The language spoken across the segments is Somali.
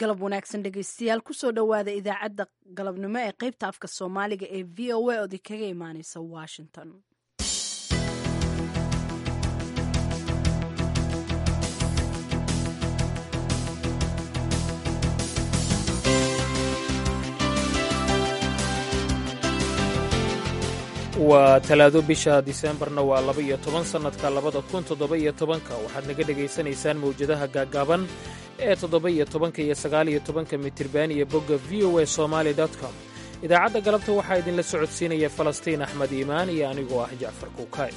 galab wanaagsan dhegeystayaal kusoo dhowaada idaacadda galabnimo ee qeybta afka soomaaliga ee v o a ood kaga imaaneysa washington waa talaado bisha diseembarna waa laba iyo toban sannadka labada kun toddoba iyo tobanka waxaad naga dhegaysanaysaan mawjadaha gaaggaaban ee toddoba iyo tobanka iyo sagaal iyo tobanka mitirban iyo bogga v o a somaali com idaacadda galabta waxaa idinla socodsiinaya falastiin axmed iimaan iyo anigoo ah jacfar kuukay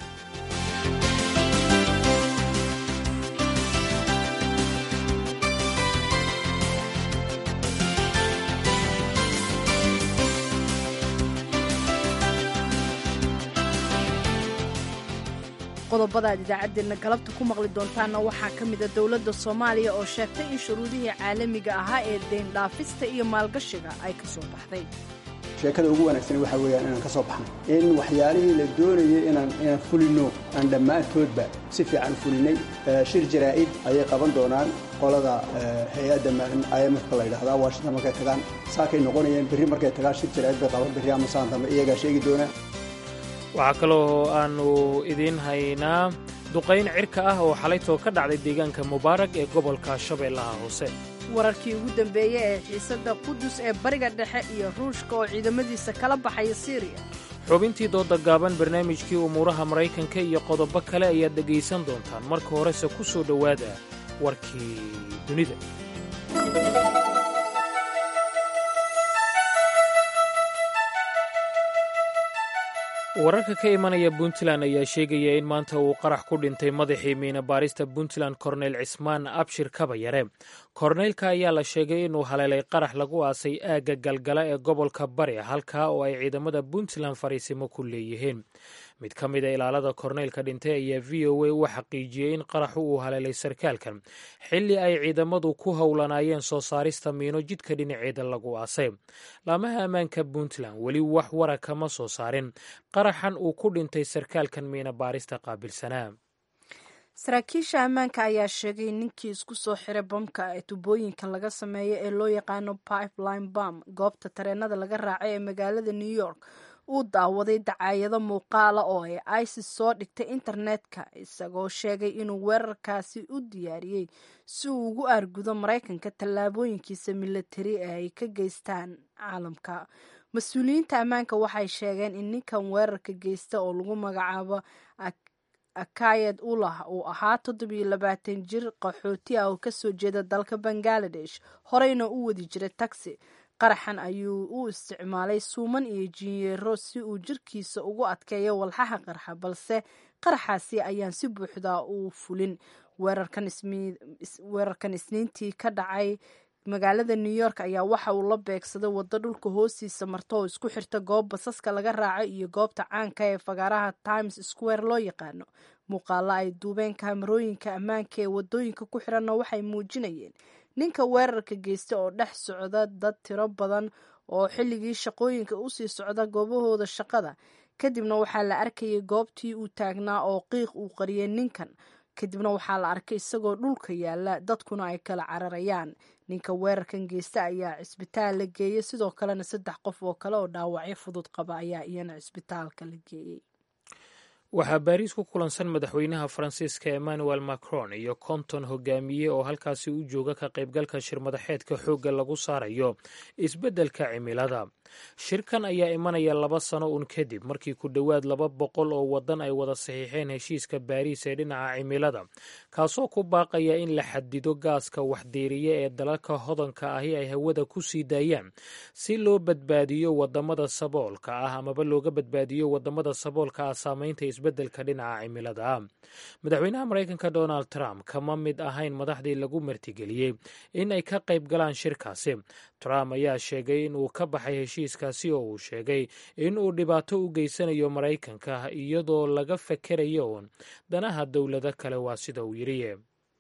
qodobada aad idaacaddeenna galabta ku maqli doontaanna waxaa ka mida dowladda soomaaliya oo sheegtay in shuruudihii caalamiga ahaa ee deyndhaafista iyo maalgashiga ay ka soo baxday sheekada ugu wanaagsan waxaa weeyaan inaan ka soo baxno in waxyaalihii la doonayay inaan inaan fulino aan dhammaantoodba si fiican fulinay shir jaraa'id ayay qaban doonaan qolada hay-adda imfka la yidhahdaa washington markay tagaan saakay noqonayeen berri markay tagaan shir jaraa'id bay qaban berri ama saan dambe iyagaa sheegi doonaa waxaa kaloo aannu idiin haynaa duqayn cirka ah oo xalaytoo ka dhacday deegaanka mubaarag ee gobolka shabeellaha hoose wararkii ugu dambeeyey ee xiisadda qudus ee bariga dhexe iyo ruushka oo ciidamadiisa kala baxaya siiriya xubintii dooda gaaban barnaamijkii umuuraha maraykanka iyo qodobo kale ayaad dhegaysan doontaan marka horese ku soo dhowaada warkii dunida wararka ka imanaya puntland ayaa sheegaya in maanta uu qarax ku dhintay madaxii miina baarista puntland korneyl cismaan abshir kabayare korneylka ayaa la sheegay inuu haleelay qarax lagu aasay aagga galgala ee gobolka bari halkaa oo ay ciidamada puntland fariisimo ku leeyihiin mid ka mida ilaalada korneylka dhintay ayaa v o a u xaqiijiyey in qaraxu uu haleelay sarkaalkan xilli ay ciidamadu ku howlanaayeen soo saarista miino jidka dhinaceeda lagu aasay laamaha ammaanka puntland weli wax wara kama soo saarin qaraxan uu ku dhintay sarkaalkan miina baarista qaabilsanaa saraakiisha ammaanka ayaa sheegay ninkii isku soo xiray bamka ee tubooyinka laga sameeyo ee loo yaqaano pipeline bam goobta tareenada laga raacay ee magaalada new york uu daawaday dacaayado muuqaala oo ay isis soo dhigtay internetka isagoo sheegay inuu weerarkaasi u diyaariyey si uu ugu aargudo maraykanka tallaabooyinkiisa milatari ee ay ka geystaan caalamka mas-uuliyiinta ammaanka waxay sheegeen in ninkan weerarka geysta oo lagu magacaabo akayad ulah uu ahaa toddobiyo labaatan jir qaxooti ah oo kasoo jeeda dalka bangaladesh horeyna u wadi jiray taxi qaraxan ayuu u isticmaalay suuman iyo jinyeero si uu jirkiisa ugu adkeeyo walxaha qarxa balse qaraxaasi ayaan si buuxda u fulin weerarkan isniintii ka dhacay magaalada new york ayaa waxa uu la beegsaday waddo dhulka hoostiisa marto oo isku xirta goob basaska laga raaco iyo goobta caanka ee fagaaraha times square loo yaqaano muuqaalo ay duubeen kaamarooyinka ammaanka ee wadooyinka ku xiranna waxay muujinayeen ninka weerarka geysta oo dhex socda dad tiro badan oo xilligii shaqooyinka usii socda goobahooda shaqada kadibna waxaa la arkayay goobtii uu taagnaa oo qiiq uu qariyay ninkan kadibna waxaa la arkay isagoo dhulka yaala dadkuna ay kala cararayaan ninka weerarkan geysta ayaa cisbitaal la geeyey sidoo kalena saddex qof oo kale oo dhaawacyo fudud qaba ayaa iyana cisbitaalka la geeyey waxaa baariis ku kulansan madaxweynaha faransiiska emmanuel macron iyo konton hogaamiye oo halkaasi u jooga ka qaybgalka shirmadaxeedka xoogga lagu saarayo isbeddelka cimilada shirkan ayaa imanaya laba sano un kadib markii ku dhowaad laba boqol oo waddan ay wada saxiixeen heshiiska baariis ee dhinaca cimilada kaasoo ku baaqaya in la xadido gaaska waxdeeriya ee dalalka hodanka ahi ay hawada ku sii daayaan si loo badbaadiyo wadamada saboolka ah amaba looga badbaadiyo wadamada saboolka ah saamaynta isbeddelka dhinaca cimilada madaxweynaha maraykanka donald trump kama mid ahayn madaxdii lagu martigeliyey in ay ka qayb galaan shirkaasi trump ayaa sheegay in uu ka baxay heshiiskaasi oo uu sheegay in uu dhibaato u geysanayo maraykanka iyadoo laga fakerayo uun danaha dowlado kale waa sida uu yidhi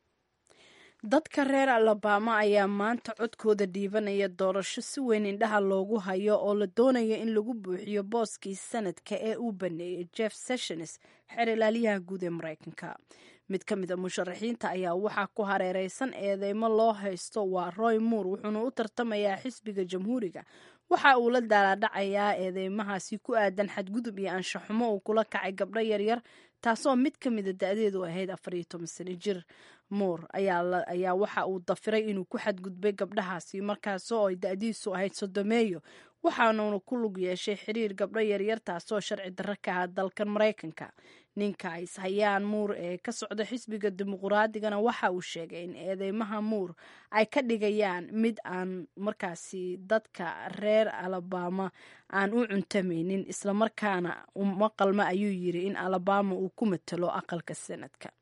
dadka reer alabama ayaa maanta codkooda dhiibanaya doorasho si weyn indhaha loogu hayo oo la doonaya in lagu buuxiyo booskii sanadka ee uu baneeyey jeff sessions xeer ilaaliyaha guud ee maraykanka mid ka mid a musharaxiinta ayaa waxaa ku hareereysan eedeymo loo haysto waa roy moore wuxuuna u tartamayaa xisbiga jamhuuriga waxa uu la daalaadhacayaa eedeymahaasi ku aadan xadgudub iyo anshaxumo uu kula kacay gabdho yaryar taasoo mid ka mida da-deedu ahayd afar iyo toban sano jir moore ayaa waxa uu dafiray inuu ku xadgudbay gabdhahaasi markaasoo ay da-diisu ahayd sodomeeyo waxaanuuna ku lug yeeshay xiriir gabdho yaryar taasoo sharci darro ka ah dalkan maraykanka ninka is hayaan muur ee ka socda xisbiga dimuquraadigana waxa uu sheegay in eedeymaha muur ay ka dhigayaan mid aan markaasi dadka reer alabama aan u cuntamaynin islamarkaana uma qalma ayuu yiri in alabama uu ku matalo aqalka sanadka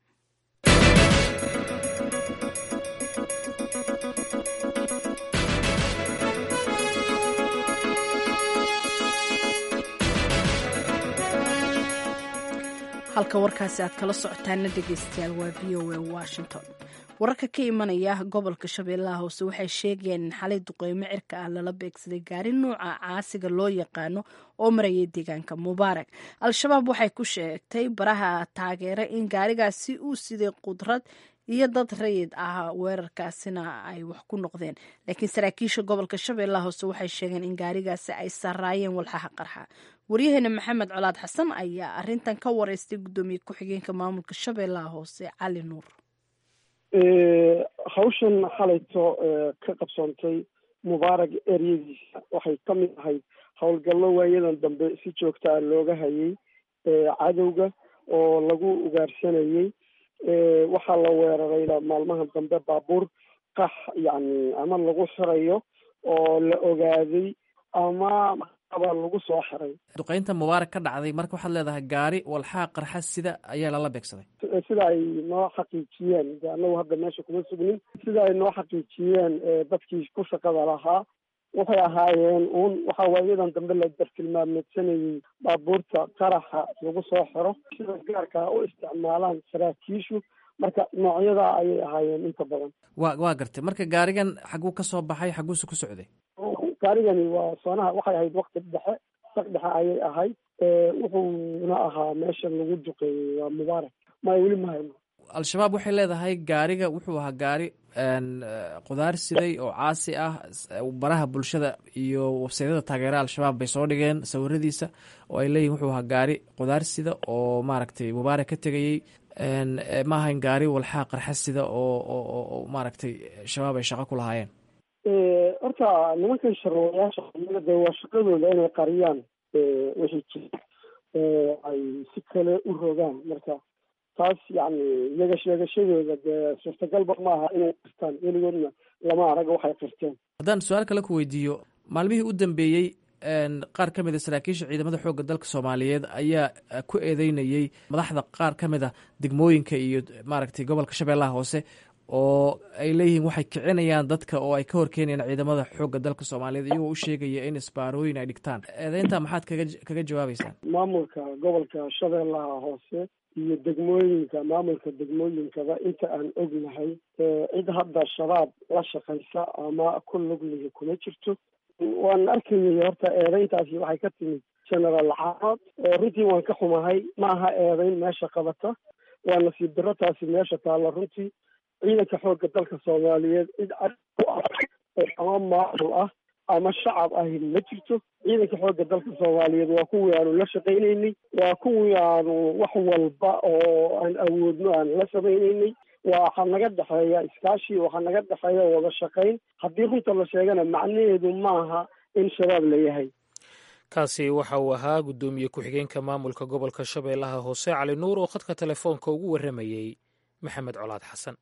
halka warkaasi aad kala socotaana dhegeystayaal waa v o a washington wararka ka imanaya gobolka shabeellaha hoose waxay sheegayaan in xalay duqeymo cirka ah lala beegsaday gaari nuuca caasiga loo yaqaano oo marayay deegaanka mubaarak al-shabaab waxay ku sheegtay baraha taageera in gaarigaasi uu siday qudrad iyo dad rayid ah weerarkaasina ay wax ku noqdeen laakiin saraakiisha gobolka shabeellaha hoose waxay sheegeen in gaarigaasi ay saraayeen walxaha qarxa waryaheena maxamed colaad xasan ayaa arintan ka wareystay guddoomiye ku-xigeenka maamulka shabeellaha hoose cali nuur hawshan xalayto ka qabsoontay mubaarag eryadiisa waxay ka mid ahayd howlgallo waayadan dambe si joogta a looga hayay cadowga oo lagu ugaarsanayay waxaa la weeraray maalmaha dambe baabuur qax yacni ama lagu xirayo oo la ogaaday ama aba lagu soo xiray duqeynta mubaarak ka dhacday marka waxaad leedahay gaari walxaa qarxa sida ayaa lala beegsaday sida ay noo xaqiijiyeen de annagu hadda meesha kuma sugnin sida ay noo xaqiijiyeen dadkii ku shaqada lahaa waxay ahaayeen uun waxa waayadan dambe la dartilmaameedsanayay baabuurta qaraxa lagu soo xiro sida gaarkaa u isticmaalaan saraakiishu marka noocyadaa ayay ahaayeen inta badan wa waa gartay marka gaarigan xaguu ka soo baxay xaguuse ku socday gaarigani waa soonaha waxay ahayd wakti dhexe saq dhexe ayay ahayd wuxuuna ahaa meesha lagu duqeeyey waa mubaarak maya weli mahayno al-shabaab waxay leedahay gaariga wuxuu ahaa gaari qudaar siday oo caasi ah baraha bulshada iyo websaydyada taageera al-shabaab bay soo dhigeen sawiradiisa oo ay leeyihin wuxuu ahaa gaari qudaar sida oo maaragtay mubaarak ka tegayey ma ahayn gaari walxaa qarxa sida oo oo maaragtay shabaab ay shaqo ku lahaayeen horta nimankan sharwayaasha de waa shaqadooda inay qariyaan wixii jira ay si kale u rogaan marka taas yacni iyaga sheegashadooda dee suurtagalba ma aha inay qirtaan weligoodna lama arag waxay qirteen haddaan su-aal kale ku weydiiyo maalmihii u dambeeyey qaar ka mid a saraakiisha ciidamada xoogga dalka soomaaliyeed ayaa ku eedeynayey madaxda qaar ka mid a degmooyinka iyo maaragtay gobolka shabeellaha hoose oo ay leeyihiin waxay kicinayaan dadka oo ay ka horkeenayaan ciidamada xoogga dalka soomaaliyeed iyagoo u sheegaya in isbaarooyin ay dhigtaan eedeynta maxaad kaga kaga jawaabeysaan maamulka gobolka shabeellaha hoose iyo degmooyinka maamulka degmooyinkaba inta aan ognahay cid hadda shabaab la shaqaysa ama ku lugliga kuma jirto waan arkayay horta eedeyntaasi waxay ka timid generaal caanood runtii waan ka xumahay ma aha eedeyn meesha qabata waa nasiib darro taasi meesha taalla runtii ciidanka xoogga dalka soomaaliyeed cid cad u ah ama maamul ah ama shacab ahi ma jirto ciidanka xoogga dalka soomaaliyeed waa kuwii aanu la shaqaynaynay waa kuwii aanu wax walba oo aan awoodno aan la samaynaynay waxaa naga dhexeeya iskaashi waxaa naga dhexeeya wada shaqayn haddii runta la sheegana macnaheedu maaha in shabaab la yahay kaasi waxa uu ahaa guddoomiye ku-xigeenka maamulka gobolka shabeellaha hoose cali nuur oo khadka telefoonka ugu warramayey maxamed colaad xasan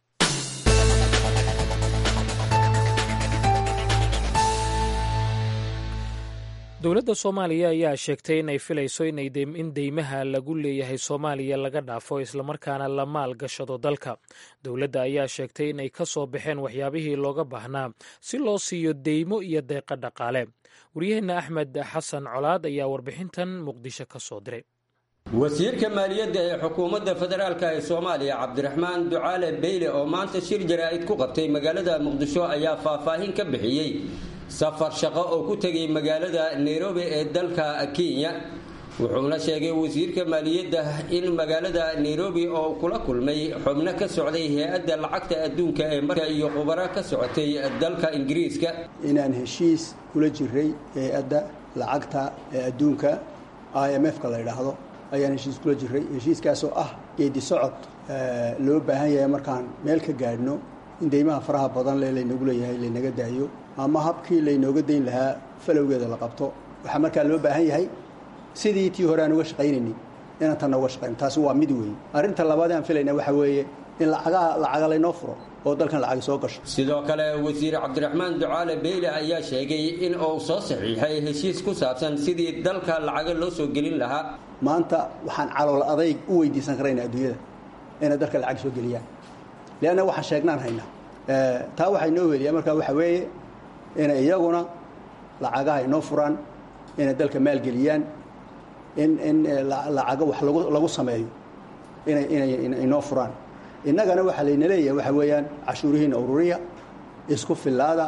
dowladda soomaaliya ayaa sheegtay inay filayso in deymaha lagu leeyahay soomaaliya laga dhaafo islamarkaana la maal gashado dalka dowladda ayaa sheegtay inay ka soo baxeen waxyaabihii looga baahnaa si loo siiyo deymo iyo deeqa dhaqaale waryaheenna axmed xasan colaad ayaa warbixintan muqdisho ka soo diray wasiirka maaliyadda ee xukuumadda federaalk ee soomaaliya cabdiraxmaan ducaale beyle oo maanta shir jaraa'id ku qabtay magaalada muqdisho ayaa faahfaahin ka bixiyey safar shaqo oo ku tegay magaalada nairobi ee dalka kenya wuxuuna sheegay wasiirka maaliyadda in magaalada nairobi oo kula kulmay xubno ka socday hay-adda lacagta adduunka ee marka iyo khubaro ka socotay dalka ingiriiska inaan heshiis kula jiray hay-adda lacagta ee adduunka i m f-ka la yidhaahdo ayaan heshiis kula jiray heshiiskaasoo ah geedi socod loo baahan yahay markaan meel ka gaadhno in deymaha faraha badan le laynagu leeyahay laynaga daayo ama habkii laynooga dayn lahaa falowgeeda la qabto waxaa markaa loo baahan yahay sidii tii hore aan uga shaqaynaynay inaan tanna uga shaqayno taasi waa mid weyn arrinta labaad aan filayna waxaa weeye in lacagaha lacaga laynoo furo oo dalkan lacagi soo gasho sidoo kale wasiir cabdiraxmaan ducaale beyle ayaa sheegay in uu soo saxiixay heshiis ku saabsan sidii dalka lacaga loo soo gelin lahaa maanta waxaan calool adayg u weydiisan karayna adduunyada inay dalka lacag soo geliyaan leanna waxaan sheegnaan haynaa taa waxaa inoo weliyaa markaa waxaa weeye inay iyaguna lacagaha inoo furaan inay dalka maalgeliyaan in in lacago wax lagu lagu sameeyo inay inay inoo furaan innagana waxaa layna leeyahay waxaa weeyaan cashuurihiina ururiya isku fillaada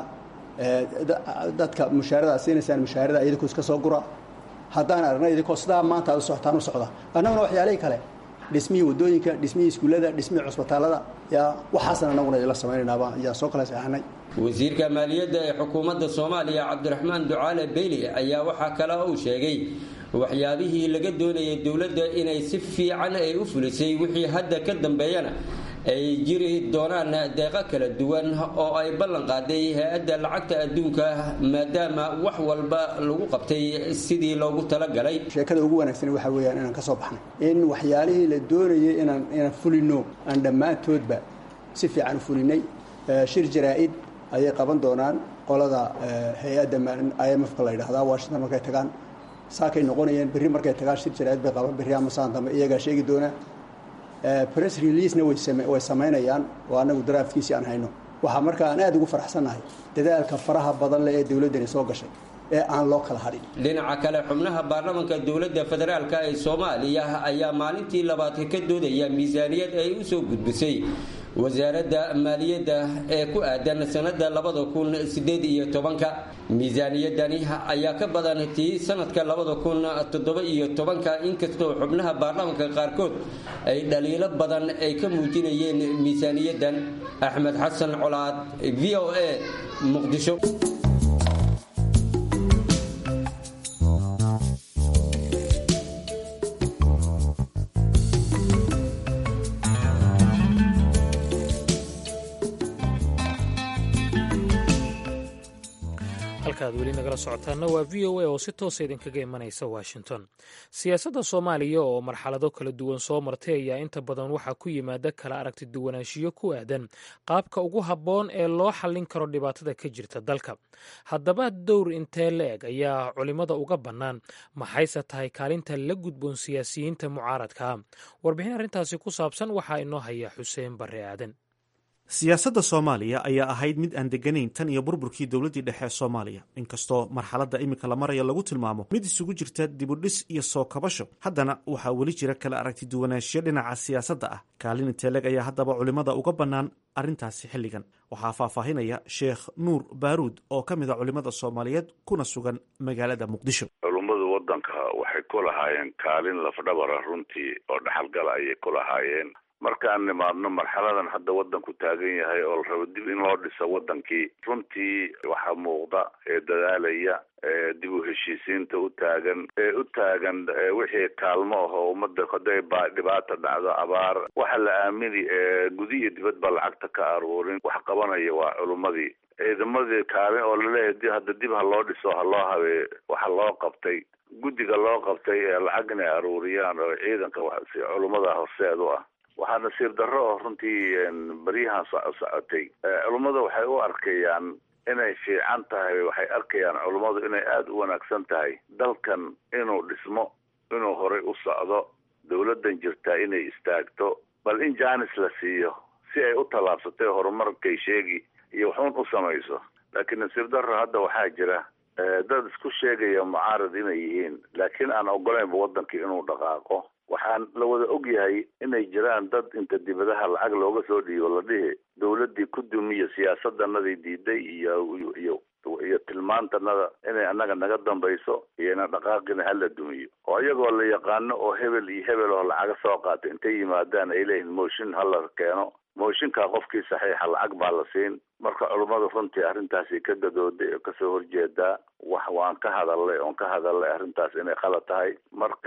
dadka mushaarada siinaysaan mushaarada idinkoo iska soo gura haddaan aragna idinkoo sidaa maanta aad u socotaan u socda annaguna waxyaalihii kale dhismihii waddooyinka dhismihii iskuullada dhismihii cusbitaalada yaa waxaasan annaguna idinla samaynaynaba ayaan soo kala saxanay wasiirka maaliyadda ee xukuumadda soomaaliya cabdiraxmaan ducaale beyli ayaa waxaa kale uu sheegay waxyaabihii laga doonayay dowladda inay si fiican ay u fulisay wixii hadda ka dambeeyana ay jiri doonaan deeqo kala duwan oo ay ballan qaaday hay-adda lacagta adduunka maadaama wax walba lagu qabtay sidii loogu talagalay sheekada ugu wanaagsan waxaa weeyaan inaan ka soo baxnay in waxyaalihii la doonayay inaan inaan fulino aan dhammaantoodba si fiican u fulinay shir jaraa-id ayay qaban doonaan qolada hay-adda i m f-ka la yidhahdaa washington markay tagaan saakay noqonayeen berri markay tagaan shir jaraa-id bay qaban berri ama saan dambe iyagaa sheegi doonaa press releasena way samaynayaan oo annagu daraafkiisii aan hayno waxaa markaa aan aada ugu faraxsannahay dadaalka faraha badan leh ee dowladdani soo gashay ee aan loo kala hadhin dhinaca kale xubnaha baarlamanka dowladda federaalka ee soomaaliya ayaa maalintii labaad ka doodaya miisaaniyad ay u soo gudbisay wasaaradda maaliyadda ee ku aadan sanada labada kun sideed iyo tobanka miisaaniyadani ayaa ka badan tii sanadka labada kun toddoba iyo tobanka inkastoo xubnaha baarlamanka qaarkood ay dhaliilo badan ay ka muujinayeen miisaaniyaddan axmed xasan colaad v o a muqdisho halkaad weli nagala socotaana waa v o a oo si toosa idinkaga imanaysa washington siyaasadda soomaaliya oo marxalado kala duwan soo martay ayaa inta badan waxaa ku yimaada kala aragti duwanaanshiyo ku aadan qaabka ugu habboon ee loo xallin karo dhibaatada ka jirta dalka haddaba dowr intee la-eg ayaa culimmada uga bannaan maxayse tahay kaalinta la gudboon siyaasiyiinta mucaaradkaa warbixin arrintaasi ku saabsan waxaa inoo haya xuseen barre aadan siyaasadda soomaaliya ayaa ahayd mid aan deganayn tan iyo burburkii dowladdii dhexe ee soomaaliya inkastoo marxaladda iminka la maraya lagu tilmaamo mid isugu jirta dibudhis iyo soo kabasho haddana waxaa weli jira kala aragti duwanaanshiyo dhinaca siyaasadda ah kaalin inteeleg ayaa haddaba culimmada uga bannaan arrintaasi xilligan waxaa faahfaahinaya sheekh nuur baaruud oo ka mid a culimmada soomaaliyeed kuna sugan magaalada muqdisho culummadu waddanka waxay ku lahaayeen kaalin lafdhabara runtii oo dhaxalgala ayay ku lahaayeen markaan nimaadno marxaladan hadda waddanku taagan yahay oo la rabo dib in loo dhiso waddankii runtii waxaa muuqda ee dadaalaya ee dib u heshiisiinta u taagan ee u taagan wixii kaalmo ahoo ummadda haday ba dhibaata dhacdo abaar waxa la aamini ee gudi iyo dibadba lacagta ka aruurin wax qabanaya waa culummadii ciidamadii kaalin oo laleeyahay hadda dib ha loo dhiso ha loo habee waxa loo qabtay guddiga loo qabtay ee lacag inay aruuriyaan oo ciidanka si culummada horseed u ah waxaa nasiib darro oo runtii baryahan socotay culummada waxay u arkayaan inay fiican tahay waxay arkayaan culummadu inay aada u wanaagsan tahay dalkan inuu dhismo inuu horay u socdo dowladdan jirtaa inay istaagto bal in jaanis la siiyo si ay u tallaabsatay horumarkay sheegi iyo waxuun u samayso laakiin nasiib darro hadda waxaa jira dad isku sheegaya mucaarad inay yihiin laakiin aan ogolaynba waddankii inuu dhaqaaqo waxaan la wada og yahay inay jiraan dad inta dibadaha lacag looga soo dhiibo la dhihi dowladdii ku dumiya siyaasadanadii diiday iyo iyo iyo tilmaantanada inay annaga naga dambayso iyona dhaqaaqina hala dumiyo oo iyagoo la yaqaano oo hebel iyo hebel oo lacaga soo qaata intay yimaadaan ay leeyihin mooshin hala keeno mooshinkaa qofkii saxiixa lacag baa la siin marka culummadu runtii arrintaasi ka gadooday oo kasoo horjeedaa wax waan ka hadalnay oon ka hadalnay arrintaas inay qalad tahay marka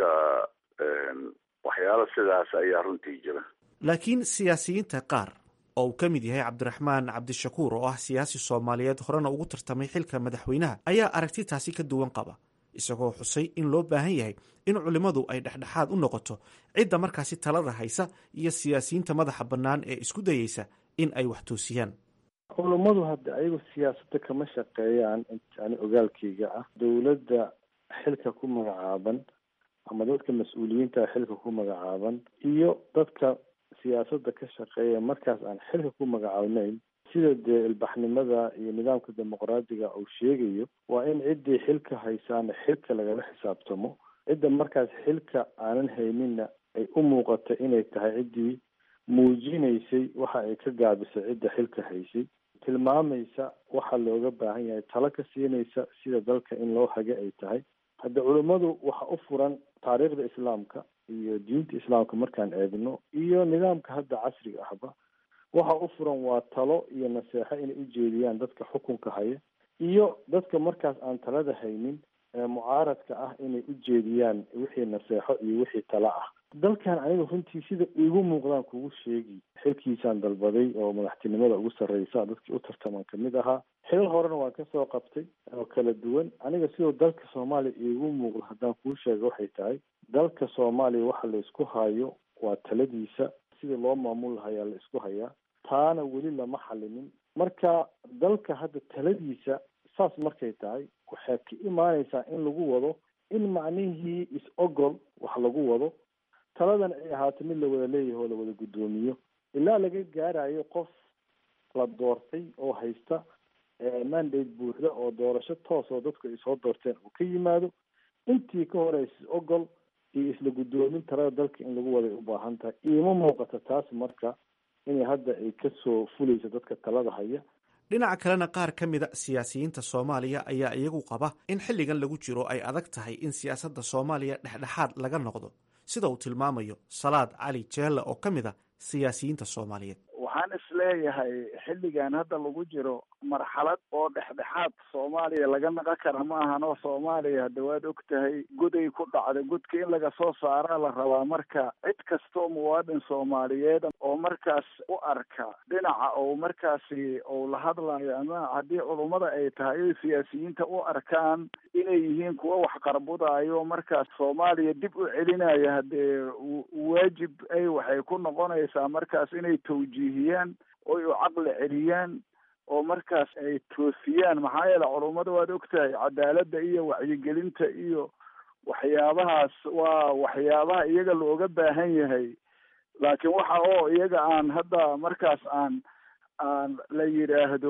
waxyaalo sidaas ayaa runtii jira laakiin siyaasiyiinta qaar oo uu ka mid yahay cabdiraxmaan cabdishakuur oo ah siyaasi soomaaliyeed horena ugu tartamay xilka madaxweynaha ayaa aragti taasi ka duwan qaba isagoo xusay in loo baahan yahay in culimmadu ay dhexdhexaad u noqoto cidda markaasi talada haysa iyo siyaasiyiinta madaxa bannaan ee isku dayeysa in ay wax toosiyaan culummadu hadda ayagu siyaasadda kama shaqeeyaan ani ogaalkayga ah dowladda xilka ku magacaaban ama dadka mas-uuliyiinta xilka ku magacaaban iyo dadka siyaasadda ka shaqeeya markaas aan xilka ku magacaabnayn sida dee ilbaxnimada iyo nidaamka dimuqraadiga uu sheegayo waa in ciddii xilka haysaana xilka lagala xisaabtamo cidda markaas xilka aanan hayninna ay u muuqato inay tahay ciddii muujinaysay waxa ay ka gaabisay cidda xilka haysay tilmaamaysa waxa looga baahan yahay talo ka siinaysa sida dalka in loo hage ay tahay hadda culimmadu waxa u furan taariikhda islaamka iyo diinta islaamka markaan eegno iyo nidaamka hadda casriga ahba waxa u furan waa talo iyo naseexo inay u jeediyaan dadka xukunka haya iyo dadka markaas aan talada haynin ee mucaaradka ah inay u jeediyaan wixii naseexo iyo wixii talo ah dalkan aniga runtii sida igu muuqdaan kugu sheegi xilkiisaan dalbaday oo madaxtinimada ugu sarreysa dadkii u tartaman kamid ahaa xilal horena waan kasoo qabtay oo kala duwan aniga sidoo dalka soomaaliya iigu muuqdo haddaan kuu sheega waxay tahay dalka soomaaliya waxa la isku hayo waa taladiisa sidii loo maamul lahayaa la isku hayaa taana weli lama xalinin marka dalka hadda taladiisa saas markay tahay waxay ka imaaneysaa in lagu wado in macnihii is-ogol wax lagu wado taladan ay ahaato mid la wada leeyahay oo la wada guddoomiyo ilaa laga gaarayo qof la doortay oo haysta mandate buuxda oo doorasho toos oo dadku ay soo doorteen uu ka yimaado intii ka horeysa is-ogol iyo isla guddoomin talada dalka in lagu waday u baahan tahay iima muuqata taas marka inay hadda ay kasoo fuleyso dadka talada haya dhinaca kalena qaar ka mida siyaasiyiinta soomaaliya ayaa iyagu qaba in xilligan lagu jiro ay adag tahay in siyaasadda soomaaliya dhexdhexaad laga noqdo sida uu tilmaamayo salaad cali jeelle oo ka mid a siyaasiyiinta soomaaliyeed waxaan isleeyahay xilligan hadda lagu jiro marxalad oo dhexdhexaad soomaaliya laga naqon kara ma ahan oo soomaaliya hadda waad og tahay goday ku dhacda godka in laga soo saaraa la rabaa marka cid kastoo muwaadin soomaaliyeed oo markaas u arka dhinaca ou markaasi ou la hadlayo ama haddii culummada ay tahay oy siyaasiyiinta u arkaan inay yihiin kuwa wax qarbudayo markaas soomaaliya dib u celinaya haddee waajib ay waxay ku noqonaysaa markaas inay tawjiihiyaan oy u caqli celiyaan oo markaas ay toosiyaan maxaa yeele culummada waad ogtahay cadaaladda iyo wacyigelinta iyo waxyaabahaas waa waxyaabaha iyaga looga baahan yahay laakiin waxa oo iyaga aan hadda markaas aan aan la yidhaahdo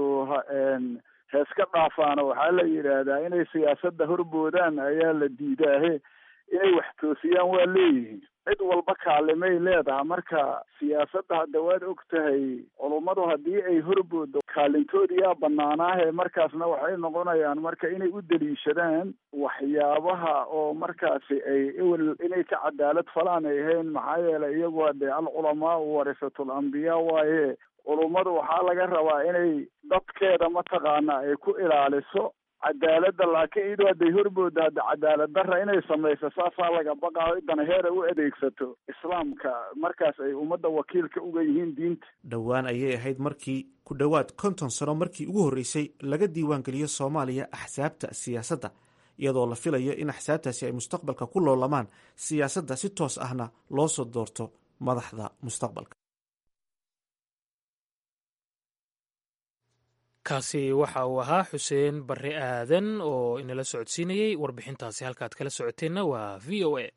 heeska dhaafaano waxaa la yidhaahdaa inay siyaasadda horboodaan ayaa la diidaahe inay wax toosiyaan waa leeyihiin cid walba kaalimay leedaha marka siyaasadda hadda waad og tahay culummadu haddii ay horboodo kaalintoodiyaa banaanaahe markaasna waxay noqonayaan marka inay u daliishadaan waxyaabaha oo markaasi ay ewel inay ka cadaalad falaan ay ahayn maxaa yeelay iyagu hadee alculamaau warisatul ambiyaa waaye culummadu waxaa laga rabaa inay dadkeeda mataqaana ay ku ilaaliso cadaaladda laakiin iyadoo hadday horbooda hadda cadaalad darra inay samayso saasaa laga baqaayo idana heera u adeegsato islaamka markaas ay ummadda wakiilka uga yihiin diinta dhowaan ayay ahayd markii ku dhowaad konton sano markii ugu horreysay laga diiwaangeliyo soomaaliya axsaabta siyaasadda iyadoo la filayo in axsaabtaasi ay mustaqbalka ku loolamaan siyaasadda si toos ahna loo soo doorto madaxda mustaqbalka kaasi waxa uu ahaa xuseen barre aadan oo inala socodsiinayey warbixintaasi halkaad kala socoteenna waa v o a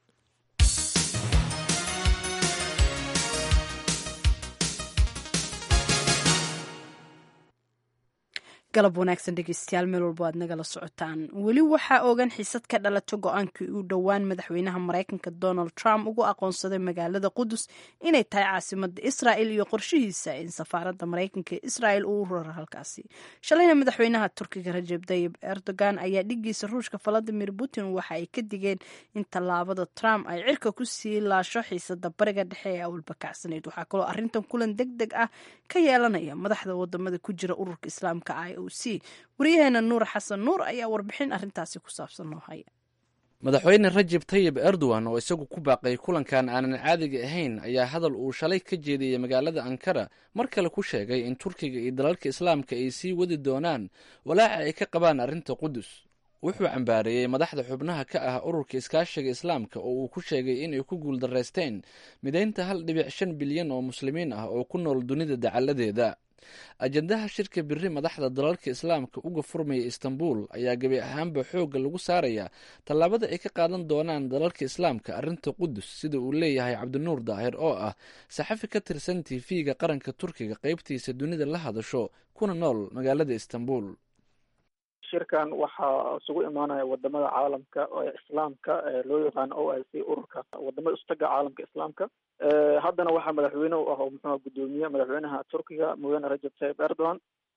galab wanaagsan dhegeystayaal meel walbo aad nagala socotaan weli waxaa ogan xiisad ka dhalato go-aankii uu dhowaan madaxweynaha maraykanka donald trump ugu aqoonsaday magaalada qudus inay tahay caasimada israel iyo qorshihiisa in safaaradda maraykanka ee israel uu raro halkaasi shalayna madaxweynaha turkiga rajeb tayib erdogan ayaa dhigiisa ruushka valadimir putin waxa ay ka digeen in tallaabada trump ay cirka ku sii laasho xiisada bariga dhexe ee awalba kacsanayd waxaa kaloo arrintan kulan deg deg ah ka yeelanaya madaxda wadamada ku jira ururka islaamka i o c wariyaheena nuur xasan nuur ayaa warbixin arrintaasi ku saabsan noo haya madaxweyne rajeb tayib erdogan oo isagu ku baaqay kulankan aanan caadiga ahayn ayaa hadal uu shalay ka jeediyey magaalada ankara mar kale ku sheegay in turkiga iyo dalalka islaamka ay sii wadi doonaan walaaca ay ka qabaan arrinta qudus wuxuu cambaareeyey madaxda xubnaha ka ah ururka iskaashiga islaamka oo uu ku sheegay inay ku guuldaraysteen midaynta hal dhibic shan bilyan oo muslimiin ah oo ku nool dunida dacalladeeda ajandaha shirka biri madaxda dalalka islaamka uga furmaya istanbul ayaa gebi ahaanba xoogga lagu saarayaa tallaabada ay ka qaadan doonaan dalalka islaamka arrinta qudus sida uu leeyahay cabdinuur daahir oo ah saxafi ka tirsan tv-ga qaranka turkiga qeybtiisa dunida la hadasho kuna nool magaalada istanbul shirkan waxaa isugu imaanaya wadamada caalamka ee islaamka loo yaqaano o i c ururka wadamada istaga caalamka islaamka haddana waxaa madaxweyne u ah oo muxuuha guddoomiye madaxweynaha turkiga mudane rajab tayib erdogan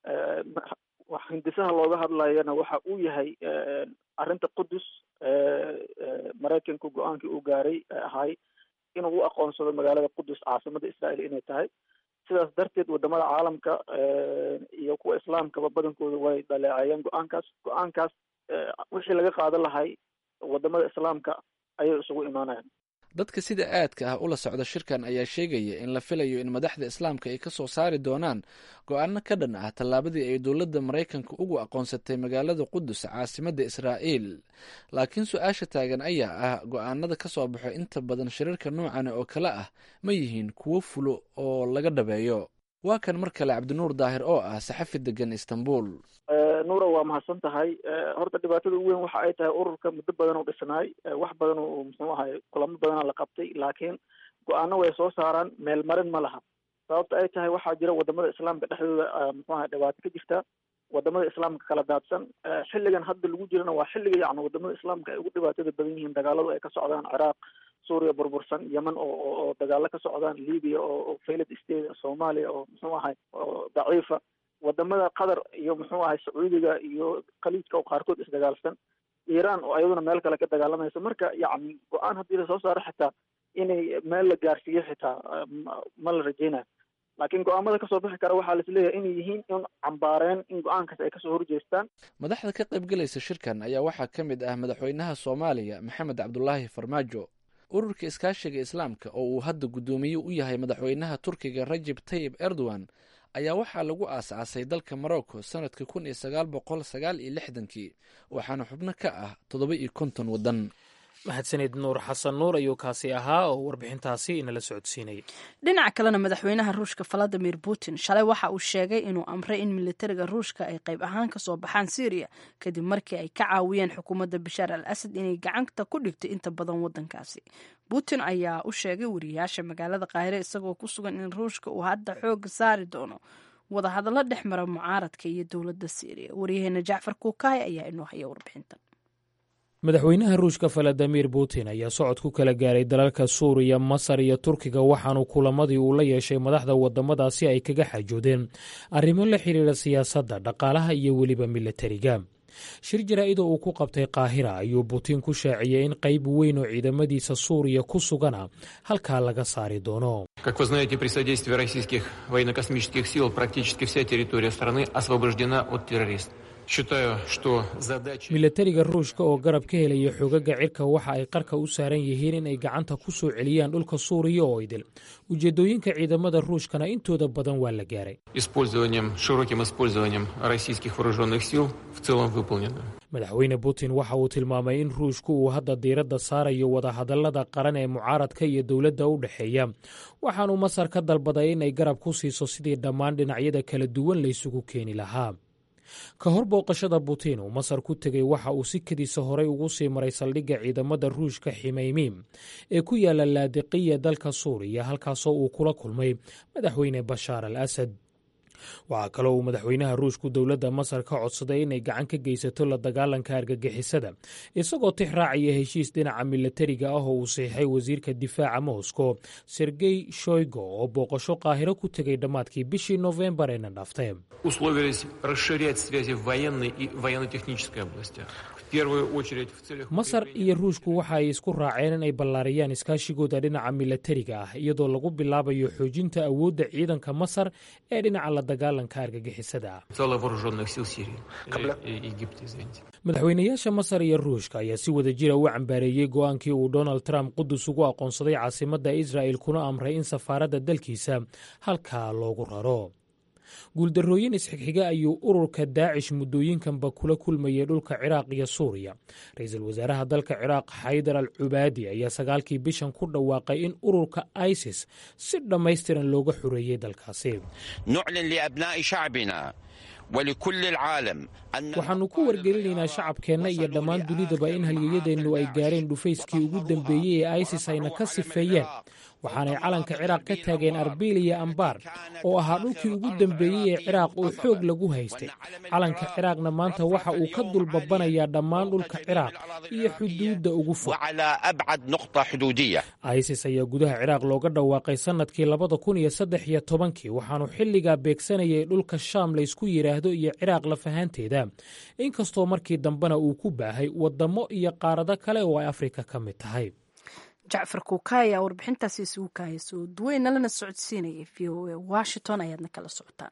hindisaha looga hadlayana waxa uu yahay arrinta qudus maraykanka go-aankii uu gaaray ahay inuu u aqoonsado magaalada qudus caasimada israel inay tahay sidaas darteed wadamada caalamka iyo kuwa islaamkaba badankooda way dhaleeceeyeen go-aankaas go-aankaas wixii laga qaadan lahay wadamada islaamka ayay isugu imaanayaan dadka sida aadka ah ula socda shirkan ayaa sheegaya in la filayo in madaxda islaamka ay ka soo saari doonaan go-aano ka dhan ah tallaabadii ay dowladda maraykanka ugu aqoonsatay magaalada qudus caasimadda israa'iil laakiin su-aasha taagan ayaa ah go-aanada ka soo baxo inta badan shirarka noocan oo kale ah ma yihiin kuwo fulo oo laga dhabeeyo waa kan mar kale cabdinuur daahir oo ah saxafi degan istanbul nuura waa mahadsan tahay horta dhibaatada ugu weyn waxa ay tahay ururka muddo badan u dhisnaay wax badan oo muxuu ahay kulamo badana la qabtay laakiin go-aano way soo saaraan meel marin ma laha sababta ay tahay waxaa jira wadamada islaamka dhexdooda muxuu ahay dhibaato ka jirta wadamada islaamka kala daadsan xilligan hadda lagu jirana waa xilliga yacni wadamada islaamka ay ugu dhibaatada badan yihiin dagaaladu ay ka socdaan ciraaq suuriya burbursan yemen oo oo dagaalo ka socdaan libiya oo failed state soomaaliya oo muxuu ahay oo daciifa wadamada qatar iyo muxuu ahay sacuudiga iyo khaliijka oo qaarkood isdagaalsan iiraan oo ayaduna meel kale ka dagaalamaysa marka yacni go-aan haddii lasoo saaro xitaa inay meel la gaarsiiyo xitaa ma la rajeynayo laakiin go-aamada kasoo bixi kara waxaa laisleeyahay inay yihiin in cambaareen in go-aankaas ay kasoo horjeestaan madaxda ka qaybgelaysa shirkan ayaa waxaa ka mid ah madaxweynaha soomaaliya maxamed cabdulaahi farmaajo ururka iskaashiga islaamka oo uu hadda guddoomiye u yahay madaxweynaha turkiga rajeb tayib erdogan ayaa waxaa lagu aas-aasay dalka morocco sanadka kun iyo sagaal boqol sagaal iyo lixdankii waxaana xubno ka ah toddoba iyo konton waddan mahadsanid nuur xasan nuur ayuu kaasi ahaa oo warbixintaasi inala socodsiinayay dhinaca kalena madaxweynaha ruushka valadimir putin shalay waxa uu sheegay inuu amray in militariga ruushka ay qayb ahaan kasoo baxaan syriya kadib markii ay ka caawiyeen xukuumadda bashaar al asad inay gacanta ku dhigto inta badan wadankaasi putin ayaa u sheegay wariyaasha magaalada qaahire isagoo ku sugan in ruushka uu hadda xooga saari doono wadahadallo dhex mara mucaaradka iyo dowladda syriya waryaheena jacfar kuukaay ayaa inoo haya warbixintan madaxweynaha ruushka valadimir putin ayaa socod ku kala gaaray dalalka suuriya masar iyo turkiga waxaanu kulamadii uu la yeeshay madaxda wadamadaasi ay kaga xajoodeen arrimo la xiriira siyaasadda dhaqaalaha iyo weliba militariga shir jaraa-ida uu ku qabtay qaahira ayuu putin ku shaaciyey in qayb weyn oo ciidamadiisa suuriya ku sugana halkaa laga saari doono Как вы знаете, при содействии российских военно-космических сил практически вся территория страны освобождена от террористов. milatariga ruushka oo garab ka helaya xogaga cirka waxa ay qarka u saaran yihiin in ay gacanta ku soo celiyaan dhulka suuriya oo idil ujeedooyinka ciidamada ruushkana intooda badan waa la gaaray madaxweyne putin waxa uu tilmaamay in ruushku uu hadda diiradda saarayo wadahadallada qaran ee mucaaradka iyo dowladda u dhexeeya waxaanuu masar ka dalbaday inay garab ku siiso sidii dhammaan dhinacyada kala duwan laysugu keeni lahaa ka hor booqashada putin uu masar ku tegey waxa uu si kadiisa horey ugu sii maray saldhigga ciidamada ruushka ximeymiim ee ku yaala laadiqiya dalka suuriya halkaasoo uu kula kulmay madaxweyne bashaar al asad waxaa kaloo uu madaxweynaha ruushku dowladda masar ka codsaday inay gacan ka geysato la dagaalanka argagixisada isagoo tix raacaya heshiis dhinaca milatariga ah oo uu saxiixay wasiirka difaaca moscow sergey shoygo oo booqasho qaahiro ku tegay dhammaadkii bishii nofembar eena dhaaftay Условились расширять связи в военной и военно-технической областях. В первую очередь в целях... masar iyo ruushku waxa ay isku raaceen in ay ballaariyaan iskaashigooda dhinaca milatariga ah iyadoo lagu bilaabayo xoojinta awoodda ciidanka masar ee dhinaca la dagaalanka argagixisada Целых вооруженных сил Сирии. Э, э, Египта, извините. madaxweynayaasha masar iyo ruushka ayaa si wada jira u cambaareeyey go'aankii uu donald trump qudus ugu aqoonsaday caasimadda israa'el kuna amray in safaaradda dalkiisa halkaa loogu raro guuldarrooyin isxigxiga ayuu ururka daacish muddooyinkanba kula kulmayay dhulka ciraaq iyo suuriya ra-iisul wasaaraha dalka ciraaq xaydar al cubaadi ayaa sagaalkii bishan ku dhawaaqay in ururka isis si dhammaystiran looga xoreeyey dalkaasi نعلن لأبناء شعبنا ولكل العالم أن waxaannu ku wargelinaynaa shacabkeenna iyo dhammaan dunidaba in halyeyadeennu ay gaareen dhufayskii ugu dambeeyey ee isis ayna ka sifeeyeen waxaanay calanka ciraaq ka taageen arbil iyo ambaar oo ahaa dhulkii ugu dambeeyey ee ciraaq oo xoog lagu haystay calanka ciraaqna maanta waxa uu ka dulbabanayaa dhammaan dhulka ciraaq iyo xuduudda ugu fog وعلى أبعد نقطة حدودية isis ayaa gudaha ciraaq looga dhawaaqay sannadkii labada kun iyo saddex iyo tobankii waxaanu xilligaa beegsanayay dhulka shaam laysku yidhaahdo iyo ciraaq lafahaanteeda inkastoo markii dambena uu ku baahay waddamo iyo qaarado kale oo ay afrika ka mid tahay jacfar kuukaay ayaa warbixintaasi isugu kaaya soo duweyna lana socodsiinayay v o a washington ayaadna kala socotaan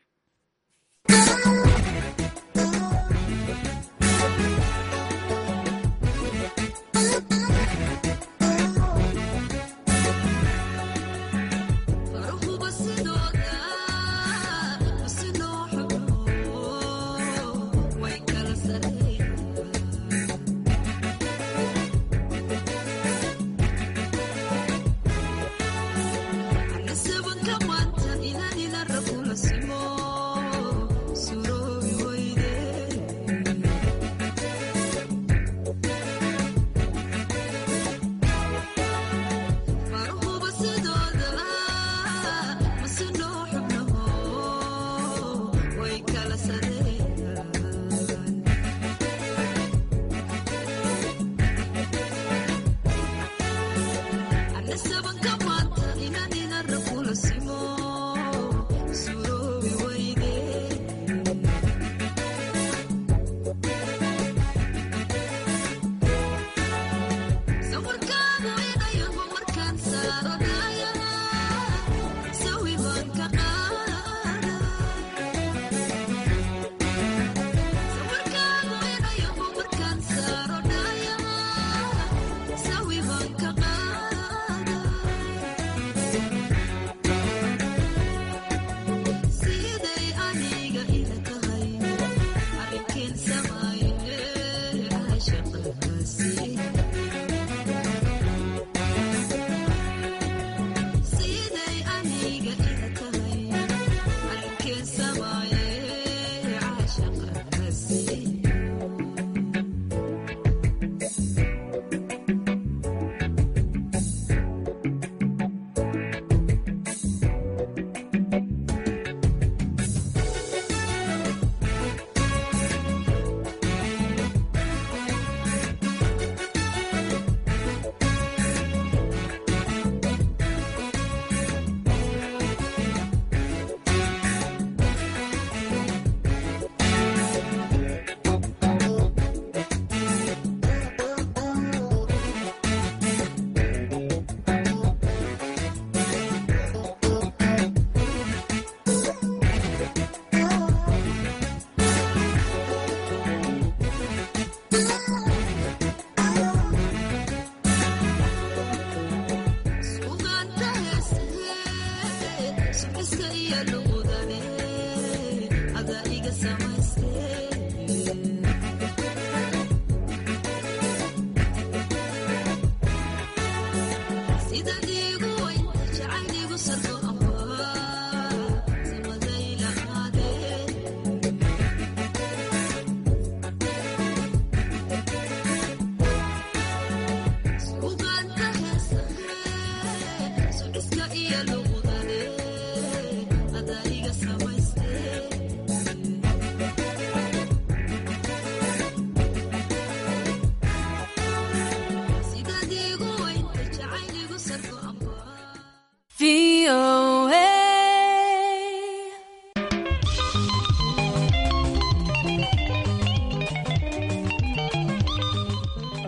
Anasema kama inanina rakula simo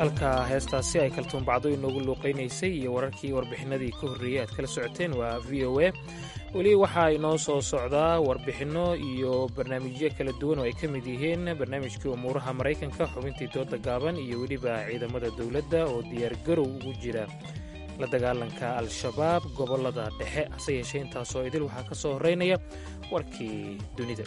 halka heestaasi ay kaltuunbacdo inoogu luuqaynaysay iyo wararkii warbixinadii ka horreeyey aad kala socoteen waa v o a weli waxaa inoo soo socdaa warbixinno iyo barnaamijyo kala duwan oo ay ka mid yihiin barnaamijkii umuuraha maraykanka xubintii dooda gaaban iyo weliba ciidamada dowladda oo diyaargarow ugu jira la dagaalanka al-shabaab gobollada dhexe hase yeeshee intaasoo idil waxaa ka soo horreynaya warkii dunida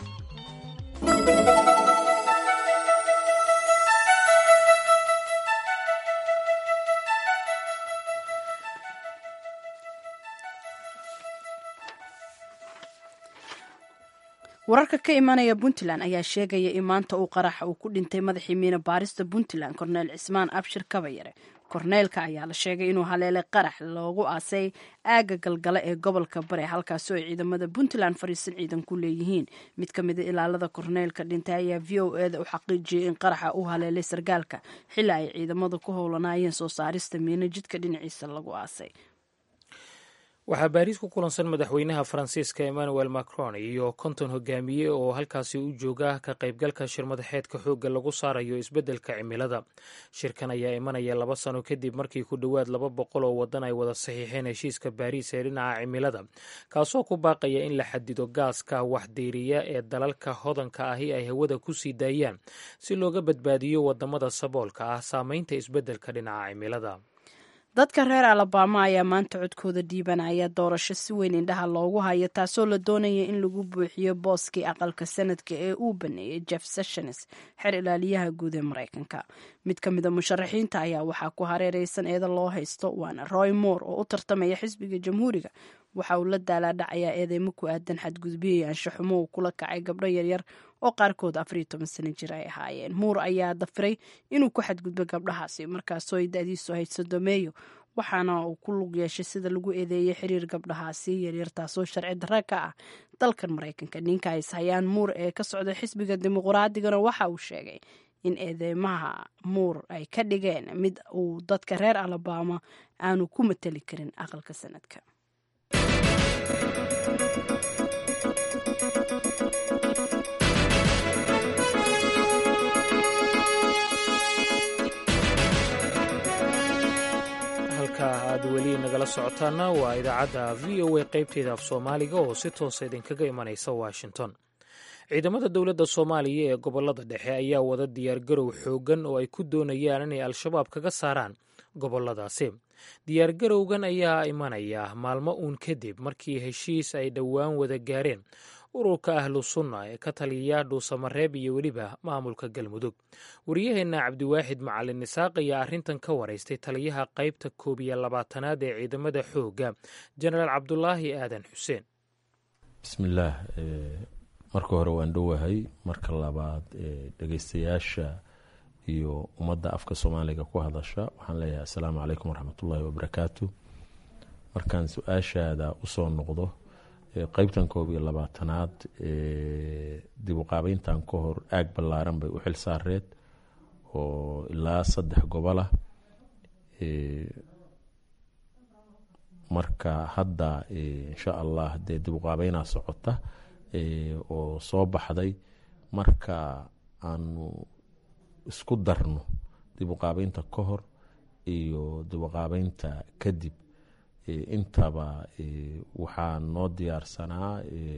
wararka ka imanaya puntland ayaa sheegaya in maanta uu qaraxa uu ku dhintay madaxii miina baarista puntland korneel cismaan abshir kabayare korneelka ayaa la sheegay inuu haleelay qarax loogu aasay aagga galgale ee gobolka bare halkaasi oo ciidamada puntland fariisan ciidan ku leeyihiin mid ka mida ilaalada korneelka dhintay ayaa v o eda u xaqiijiyey in qaraxa uu haleelay sargaalka xili ay ciidamadu ku howlanaayeen soo saarista miino jidka dhinaciisa lagu aasay waxaa baariis ku kulansan madaxweynaha faransiiska emmanuel macron iyo konton hogaamiye oo halkaasi u jooga ka qaybgalka shirmadaxeedka xoogga lagu saarayo isbeddelka cimilada shirkan ayaa imanaya laba sano kadib markii ku dhowaad laba boqol oo waddan ay wada saxiixeen heshiiska baariis ee dhinaca cimilada kaasoo ku baaqaya in la xadido gaaska waxdiiriya ee dalalka hodanka ahi ay hawada ku sii daayaan si looga badbaadiyo wadamada saboolka ah saameynta isbeddelka dhinaca cimilada dadka reer alabama ayaa maanta codkooda dhiibanaya doorasho si weyn indhaha loogu hayo taasoo la doonaya in lagu buuxiyo booskii aqalka sanadka ee uu baneeyey jeff sessions xer ilaaliyaha guud ee maraykanka mid ka mida musharaxiinta ayaa waxaa ku hareereysan eeda loo haysto waana roy moore oo u tartamaya xisbiga jamhuuriga waxa uu la daalaadhacayaa eedeymo ku aadan xadgudbiyey anshaxumo uu kula kacay gabdho yaryar oo qaarkood afariyo toban sano jir ay ahaayeen muur ayaa dafiray inuu ku xadgudbo gabdhahaasi markaasoo ay da-diisu ahayd sodomeeyo waxaana uu ku lug yeeshay sida lagu eedeeyey xiriir gabdhahaasi yaryar taasoo sharci darra ka ah dalkan maraykanka ninka ay ishayaan muur ee ka socda xisbiga dimuqraadigana waxa uu sheegay in eedeymaha muur ay ka dhigeen mid uu dadka reer alabama aanu ku mateli karin aqalka sanadka halka aad weli nagala socotaana waa idaacadda v o a qaybteeda af soomaaliga oo si toosa idinkaga imanaysa washington ciidamada dowladda soomaaliya ee gobollada dhexe ayaa wada diyaargarow xooggan oo ay ku doonayaan inay al-shabaab kaga saaraan gobolladaasi diyaargarowgan ayaa imanaya maalmo uun kadib markii heshiis ay dhowaan wada gaareen ururka ahlu sunna ee ka taliya dhuusamareeb iyo weliba maamulka galmudug wariyaheenna cabdiwaaxid macalin nisaaq ayaa arrintan ka waraystay taliyaha qaybta koob iyo labaatanaad ee ciidamada xoogga jenaraal cabdulaahi aadan xuseen bismillaah marka hore waan dhowahay marka labaad dhegeystayaasha iyo ummadda afka soomaaliga ku hadasha waxaan leeyahay assalaamu calaykum waraxmatullaahi wabarakaatu markaan su-aashaada usoo noqdo qeybtan koob iyo labaatanaad dib u qaabeyntan ka hor aag ballaaran bay u xil saareed oo ilaa saddex gobol ah marka hadda insha allah dee dib u qaabeynaa socota oo soo baxday marka aanu isku darno dib u qaabeynta ka hor iyo dib u qaabeynta kadib intaba waxaa noo diyaarsanaa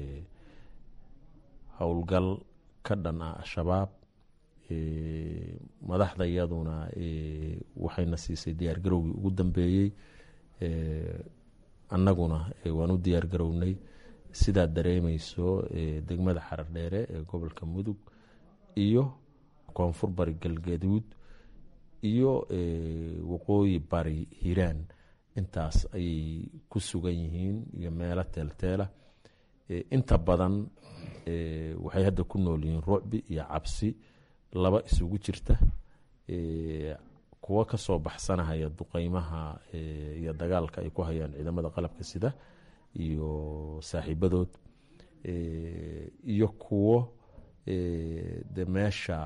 howlgal ka dhan ah al-shabaab madaxda iyaduna waxayna siisay diyaargarowgii ugu dambeeyey annaguna waan u diyaargarownay sidaad dareemeyso degmada xarar dheere ee gobolka mudug iyo koonfur bari galgaduud iyo waqooyi bari hiiraan intaas ayay ku sugan yihiin iyo meelo teelteela inta badan waxay hadda ku nool yihiin rucbi iyo cabsi laba isugu jirta kuwo kasoo baxsanahaya duqeymaha iyo dagaalka ay ku hayaan ciidamada qalabka sida iyo saaxiibadood iyo kuwo de meesha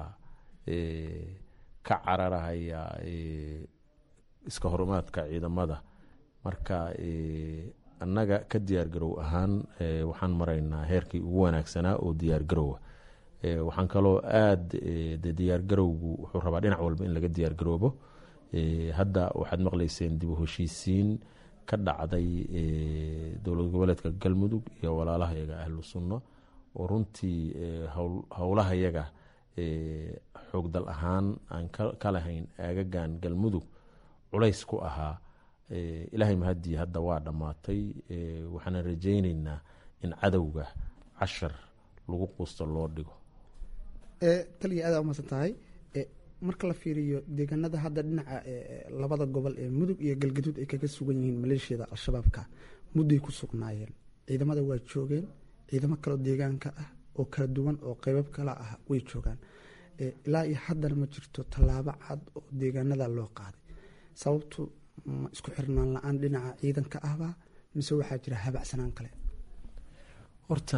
ka cararahaya iska horumaadka ciidamada marka annaga ka diyaargarow ahaan waxaan maraynaa heerkii ugu wanaagsanaa oo diyaargarowa waxaan kaloo aada de diyaargarowgu wuxuu rabaa dhinac walba in laga diyaargaroobo hadda waxaad maqlayseen dib u heshiisiin ka dhacday dowlad goboleedka galmudug iyo walaalaha yaga ahlu sunno oo runtii howlaha yaga xoogdal ahaan aan ka lahayn aagagan galmudug culays ku ahaa ilaahay mahadii hadda waa dhammaatay waxaana rajayneynaa in cadowga cashar lagu quusto loo dhigo taliya aada umaasan tahay marka la fiiriyo deegaanada hadda dhinaca labada gobol ee mudug iyo galgaduud ay kaga sugan yihiin maleeshiyada al-shabaabka mudday ku sugnaayeen ciidamada waa joogeen ciidamo kaleo deegaanka ah oo kala duwan oo qeybab kala ah way joogaan ilaa iyo haddana ma jirto tallaabo cad oo deegaanada loo qaaday sababtu ma isku xirnaan la-aan dhinaca ciidanka ahba mise waxaa jira habacsanaan kale horta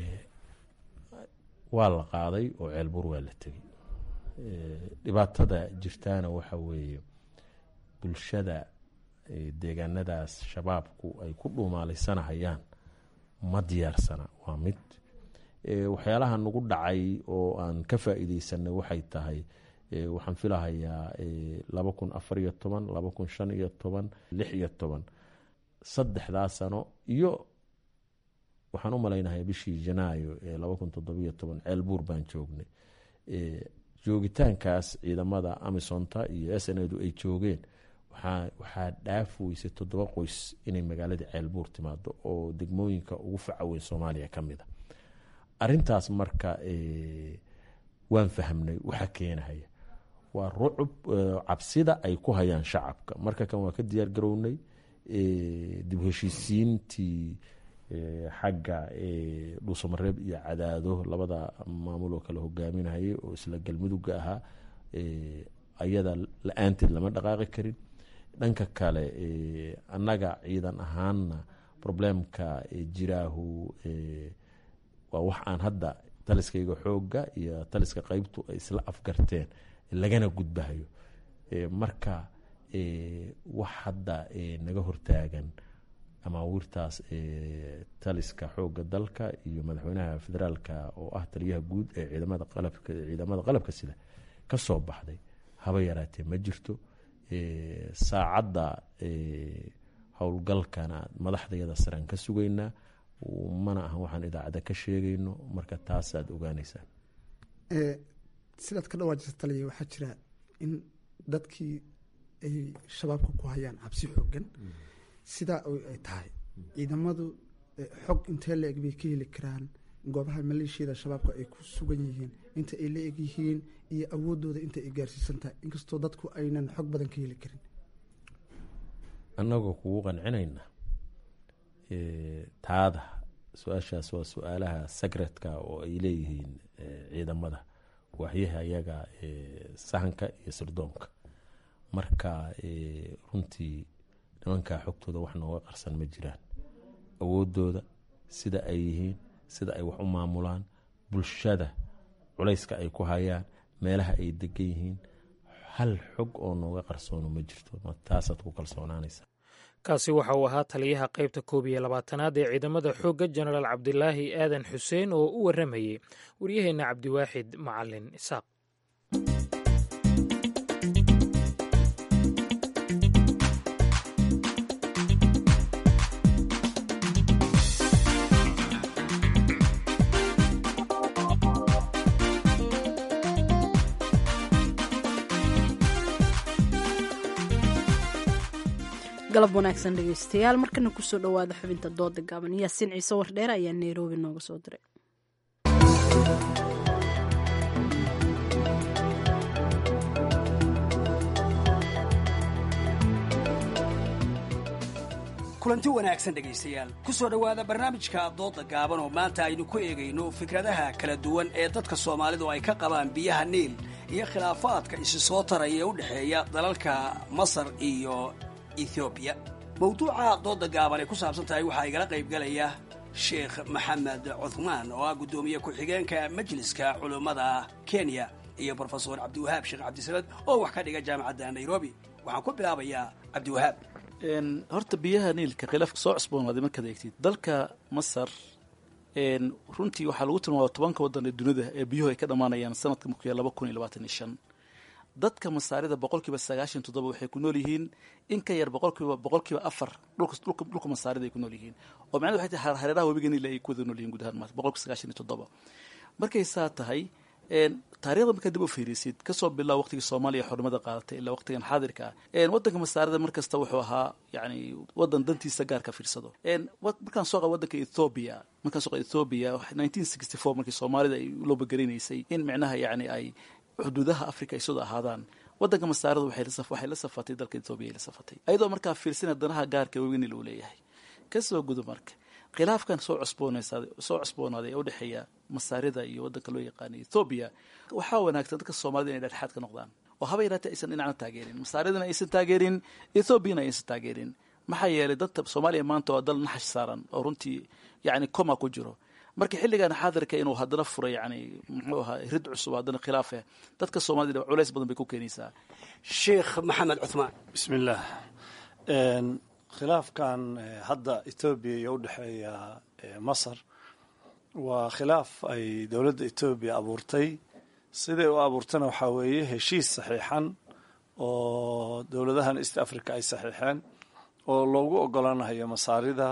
waa la qaaday oo ceelbuur waa la tegey dhibaatada jirtaana waxa weeye bulshada deegaanadaas shabaabku ay ku dhuumaalaysanahayaan ma diyaarsana waa mid waxyaalaha nagu dhacay oo aan ka faa-iideysanay waxay tahay waxaan filahayaa laba kun afar iyo toban laba kun shan iyo toban lix iyo toban saddexdaa sano iyo waxaan u malaynahay bishii janaayo ee laba kun toddobiyo toban ceelbuur baan joognay joogitaankaas ciidamada amisonta iyo s n edu ay joogeen waxaa dhaaf weysay toddoba qoys inay magaalada ceelbuur timaado oo degmooyinka ugu facaweyn soomaaliya ka mid a arintaas marka waan fahmnay waxa keenahaya waa rucub cabsida ay ku hayaan shacabka marka kan waa ka diyaar garownay dib heshiisiintii xagga dhuusamareeb iyo cadaado labada maamul oo kale hogaaminayay oo isla galmuduga ahaa ayada la-aanteed lama dhaqaaqi karin dhanka kale annaga ciidan ahaanna problemka jiraahu waa wax aan hadda taliskayga xooga iyo taliska qeybtu ay isla afgarteen lagana gudbahayo marka wax hadda naga hortaagan amaawiirtaas taliska xooga dalka iyo madaxweynaha federaalka oo ah taliyaha guud ee ciidamada qalabka sida ka soo baxday haba yaraatee ma jirto saacadda howlgalkana madaxdayada saraan ka sugaynaa mana ahan waxaan idaacadda ka sheegayno marka taasaad ogaanaysaan sidaad ka dhawaajisa taliya waxaa jira in dadkii ay shabaabka ku hayaan cabsi xoogan sidaa ay tahay ciidamadu xog intee la eg bay ka heli karaan goobaha maleeshiyada shabaabka ay ku sugan yihiin inta ay la eg yihiin iyo awoodooda inta ay gaarsiisan tahay inkastoo dadku aynan xog badan ka heli karin annagoo kugu qancinayna taada su-aashaas waa su-aalaha sagradka oo ay leeyihiin ciidamada waxyaha ayaga sahanka iyo sirdoonka marka runtii nimankaa xogtooda wax nooga qarsan ma jiraan awoodooda sida ay yihiin sida ay wax u maamulaan bulshada culayska ay ku hayaan meelaha ay degan yihiin hal xog oo nooga qarsoono ma jirto taasaad ku kalsoonaanaysa kaasi waxa uu ahaa taliyaha qaybta koob iyo labaatanaad ee ciidamada xoogga jenaraal cabdilaahi aadan xuseen oo u warramayey waryaheenna cabdiwaaxid macalin isaaq galab wanaagsan dhegeystayaal markana kusoo dhowaada xubinta dooda gaaban yaasiin ciise wardheer ayaa nairobi nooga soo diray kulanti wanaagsan dhegaystayaal ku soo dhowaada barnaamijka dooda gaaban oo maanta aynu ku eegayno fikradaha kala duwan ee dadka soomaalidu ay ka qabaan biyaha niil iyo khilaafaadka isi soo taraya ee u dhexeeya dalalka masar iyo ethoobiya mawduuca dooda gaaban ay ku saabsan tahay waxaa igala qaybgalaya sheekh maxamed cuthmaan oo ah guddoomiye ku-xigeenka majliska culummada kenya iyo brofesor cabdiwahaab sheekh cabdisamed oo wax ka dhiga jaamacadda nairobi waxaan ku bilaabayaa cabdiwahaab horta biyaha niilka khilaafka soo cusboonaaday markaad eegtid dalka masar runtii waxaa lagu tilmaama tobanka waddan ee dunida ee biyuhu ay ka dhammaanayaan sanadka markuya laba kun iyo labaatan iyo shan dadka masaarida boqolkiiba sagaashan toddoba waxay ku nool yihiin in ka yar boqolkiiba boqolkiiba afar dhulka dhulka dhulka masaarida ay ku nool yihiin oo macnahedu waxay tahay hareeraha webiga niil ay ku wada nool yihiin guud ahaan maanta boqolkiiba sagaashan iyo toddoba markay saa tahay taarikhda markaa dib u fiirisid kasoo bilaa waqtigii soomaaliya xornimada qaadatay ilaa waqtigan xaadirka ah wadanka masaarida mar kasta wuxuu ahaa yani wadan dantiisa gaarka fiirsado markaan soo qaba wadanka ethoobia markaan soo qaba ethoobia nineteen sixty four markii soomaalida ay loo bagarinaysay in micnaha yani ay xuduudaha africa ay sida ahaadaan wadanka masaarida waxay la safatay dalka ethoobia ay la safatay ayadoo markaa fiirsina danaha gaarka weynil uu leeyahay kasoo gudo marka khilaafkan soo cusboonaysaday soo cusboonaaday ee udhexeeya masaarida iyo waddanka loo yaqaana ethoobiya waxaa wanaagsan dadka soomaalida inay dhexdhexaad ka noqdaan oo haba yaraatee aysan dhinacna taageerin masaaridana aysan taageerin ethoobiana aysan taageerin maxaa yeelay dadka soomaaliya maanta waa dal naxash saaran oo runtii yacni coma ku jiro marka xilligan xaadirka inuu haddana furay yani muxuu ahaa rid cusub haddana khilaafeh dadka soomaalida culays badan bay ku keenaysaa sheekh maxamed cuthmaan bismillaah khilaafkan hadda etoobiya iyo udhexeeya masar waa khilaaf ay dowladda etoobiya abuurtay siday u abuurtana waxaa weeye heshiis saxiixan oo dowladahan east africa ay saxiixeen oo loogu ogolaanayo masaarida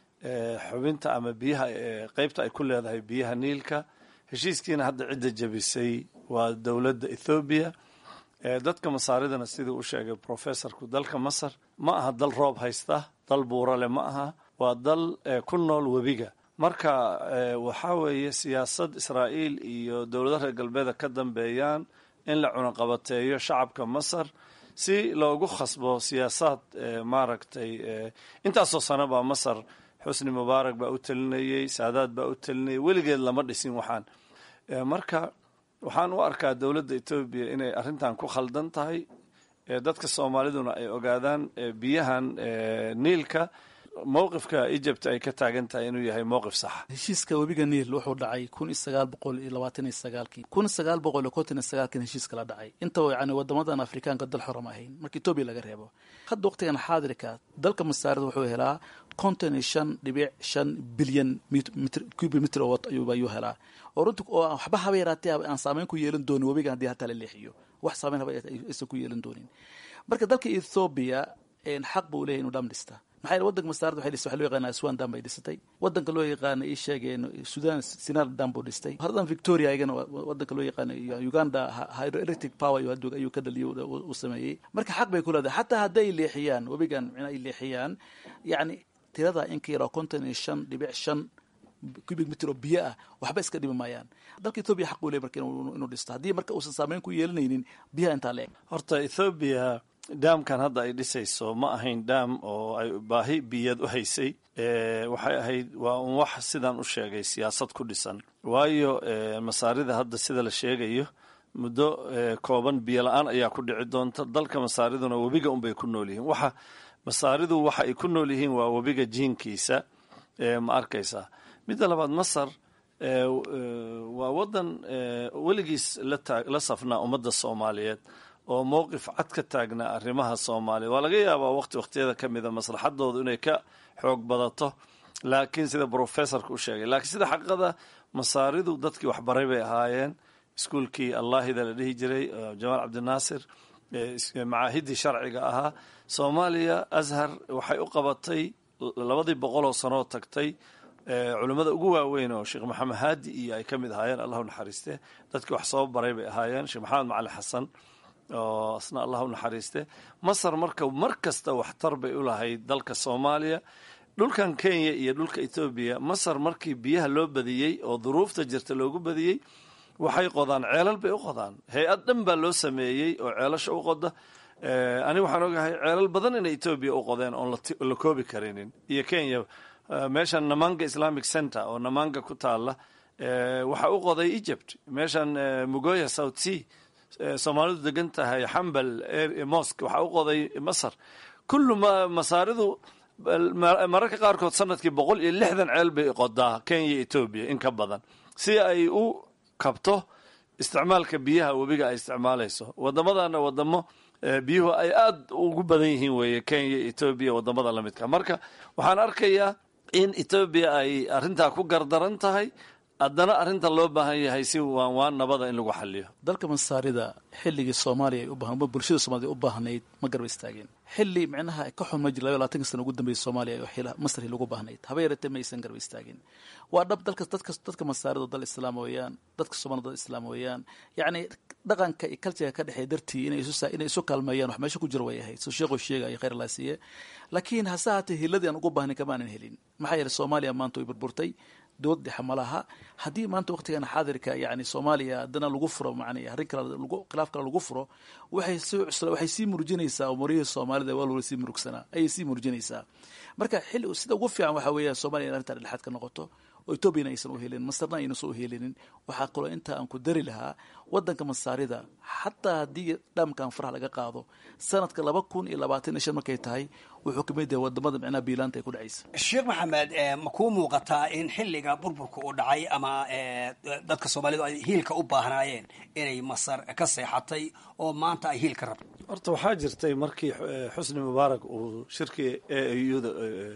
xubinta ama biyaha qeybta ay ku leedahay biyaha niilka heshiiskiina hadda cidda jebisay waa dowladda ethoobiya dadka masaaridana siduu u sheegay professorku dalka masar ma aha dal roob haysta dal buurale ma aha waa dal ku nool webiga marka waxaa weeye siyaasad israa'iil iyo dowladaha reer galbeeda ka dambeeyaan in la cunaqabateeyo shacabka masar si loogu khasbo siyaasaad maaragtay intaasoo sano baa masar xusni mubaarak baa u telinayey saadaad baa u telinayay weligeed lama dhisin waxaan marka waxaan u arkaa dowladda etoobiya inay arrintan ku khaldan tahay dadka soomaaliduna ay ogaadaan biyahan niilka mowqifka egypt ay ka taagan tahay inuu yahay mowqif saxa heshiiska webiga niil wuxuu dhacay kun iyo sagaal boqol iyo labaatan iyo sagaalkii kun sagaal boqol iyo konton iyo sagaalkin heshiiska la dhacay intaba yani wadamadan afrikaanka dal xoram ahayn marka etoobiya laga reebo hadda waqtigan xaadirka dalka masaarida wuxuu helaa konton iyo shan dhibic shan bilyan cubic mitr oo ayuu helaa oo runti oo waxba haba yaraatee aan saameyn ku yeelan doonin webigan haddii hataa la leexiyo wax saameyn haba aysan ku yeelan doonin marka dalka ethoobiya xaq buu leeyahy inuu dham dhista maxaa yeele wadanka masaarada waxay dhistay waxa loo yaqaana aswan dam bay dhisatay wadanka loo yaqaana ii sheegeen sudan sinar dam buu dhistay haradan victoria ayagana wadanka loo yaqaana uganda hydroelectric power ayuu ka dhaliyo u sameeyey marka xaq bay ku leedahay xataa hadday leexiyaan webigan micna ay leexiyaan yacni tirada in ka yaroo konton iyo shan dhibic shan cubic mitr oo biyo ah waxba iska dhimi maayaan dalka ethoobiya xaq buu leey marka inuu dhisto haddii marka uusan saameyn ku yeelanaynin biyaha intaa leeg horta ethoobiya daamkan hadda ay dhisayso ma ahayn daam oo ay baahi biyad u haysay waxay ahayd waa un wax sidaan u sheegay siyaasad ku dhisan waayo masaarida hadda sida la sheegayo muddo kooban biyo la-aan ayaa ku dhici doonta dalka masaariduna webiga unbay ku nool yihiin waxa masaaridu waxa ay ku nool yihiin waa webiga jiinkiisa ma arkaysaa midda labaad masar waa wadan weligiis la safnaa ummadda soomaaliyeed oo mowqif cad ka taagnaa arrimaha soomaaliya waa laga yaabaa waqti waqtiyada ka mida maslaxadoodu inay ka xoog badato laakiin sida professorka u sheegay laakiin sida xaqiiqada masaaridu dadkii waxbaray bay ahaayeen iskuolkii allaahida la dhihi jiray jamaal cabdinaasir macaahidii sharciga ahaa soomaaliya ashar waxay u qabatay labadii boqoloo sanoo tagtay culimmada ugu waaweyn oo sheekh maxamed haadi iyo ay ka mid ahaayeen allahu naxariiste dadkii wax soo baray bay ahaayeen sheekh maxamed macali xasan oo asna allah u naxariiste masar marka mar kasta waxtar bay u lahayd dalka soomaaliya dhulkan kenya iyo dhulka etoobiya masar markii biyaha loo badiyey oo duruufta jirta loogu badiyey waxay qodaan ceelal bay u qodaan hay-ad dhan baa loo sameeyey oo ceelasha u qoda aniga waxaan ogahay ceelal badan inay etoobiya u qodeen oon la koobi karinin iyo kenya meeshan namanga islamic center oo namanga ku taala waxaa u qoday egypt meeshan mugoya south sea soomaalidu degan tahay xambal mosque waxaa u qoday masar kullu masaaridu mararka qaarkood sanadkii boqol iyo lixdan ceel bay qodaa kenya etoobiya in ka badan si ay u kabto isticmaalka biyaha webiga ay isticmaalayso wadamadana wadamo biyuhu ay aada ugu badan yihiin weeye kenya etoobiya wadamada lamidka marka waxaan arkayaa in etoobiya ay arrintaa ku gardaran tahay haddana arrinta loo baahan yahay si waan waan nabada in lagu xaliyo dalka masaarida xilligii soomaaliya ay u baahan bulshada soomaaliyed u baahnayd ma garba istaageen xilli micnaha ka xun ma jir laba labaatanka sana ugu dambeeyay soomaaliya oo xila masri lagu baahnayd haba yaratee ma aysan garba istaagin waa dhab dalka dadka dadka masaarida dal islaam weeyaan dadka soomaalida dal islaam weeyaan yacni dhaqanka iyo cultureka ka dhexeeya dartii inay isu inay isu kaalmeeyaan wax meesha ku jira way ahayd soo sheekhu sheegaya khayr allah siiye laakiin hase haatee hiladii aan ugu baahnayn kamaanan helin maxaa yeelay soomaaliya maanta way burburtay dowlad dhexe ma laha haddii maanta waqtigan xaadirka yani soomaaliya haddana lagu furo man arrin kale khilaaf kale lagu furo waxay sii cusla waxay sii murjinaysaa umurihii soomaalida waa loola sii murugsanaa ayay sii murjinaysaa marka xilli sida ugu fiican waxa weeya soomaliya in arrintan dhexaad ka noqoto oo etoobiyana aysan u helinin masarna aynasan u helinin waxaa kaloo inta aan ku dari lahaa wadanka masaarida xataa haddii dhaamkan faraha laga qaado sanadka laba kun iyo labaatan iyo shan markay tahay wuxuu kamid yahay wadamada micnaha biilaanta ay ku dhacaysa sheekh maxamed ma kuu muuqataa in xilliga burburka uu dhacay ama dadka soomaalidu ay hiilka u baahnaayeen inay masar ka seexatay oo maanta ay hiilka rabto horta waxaa jirtay markii xusni mubaarak uu shirkii auda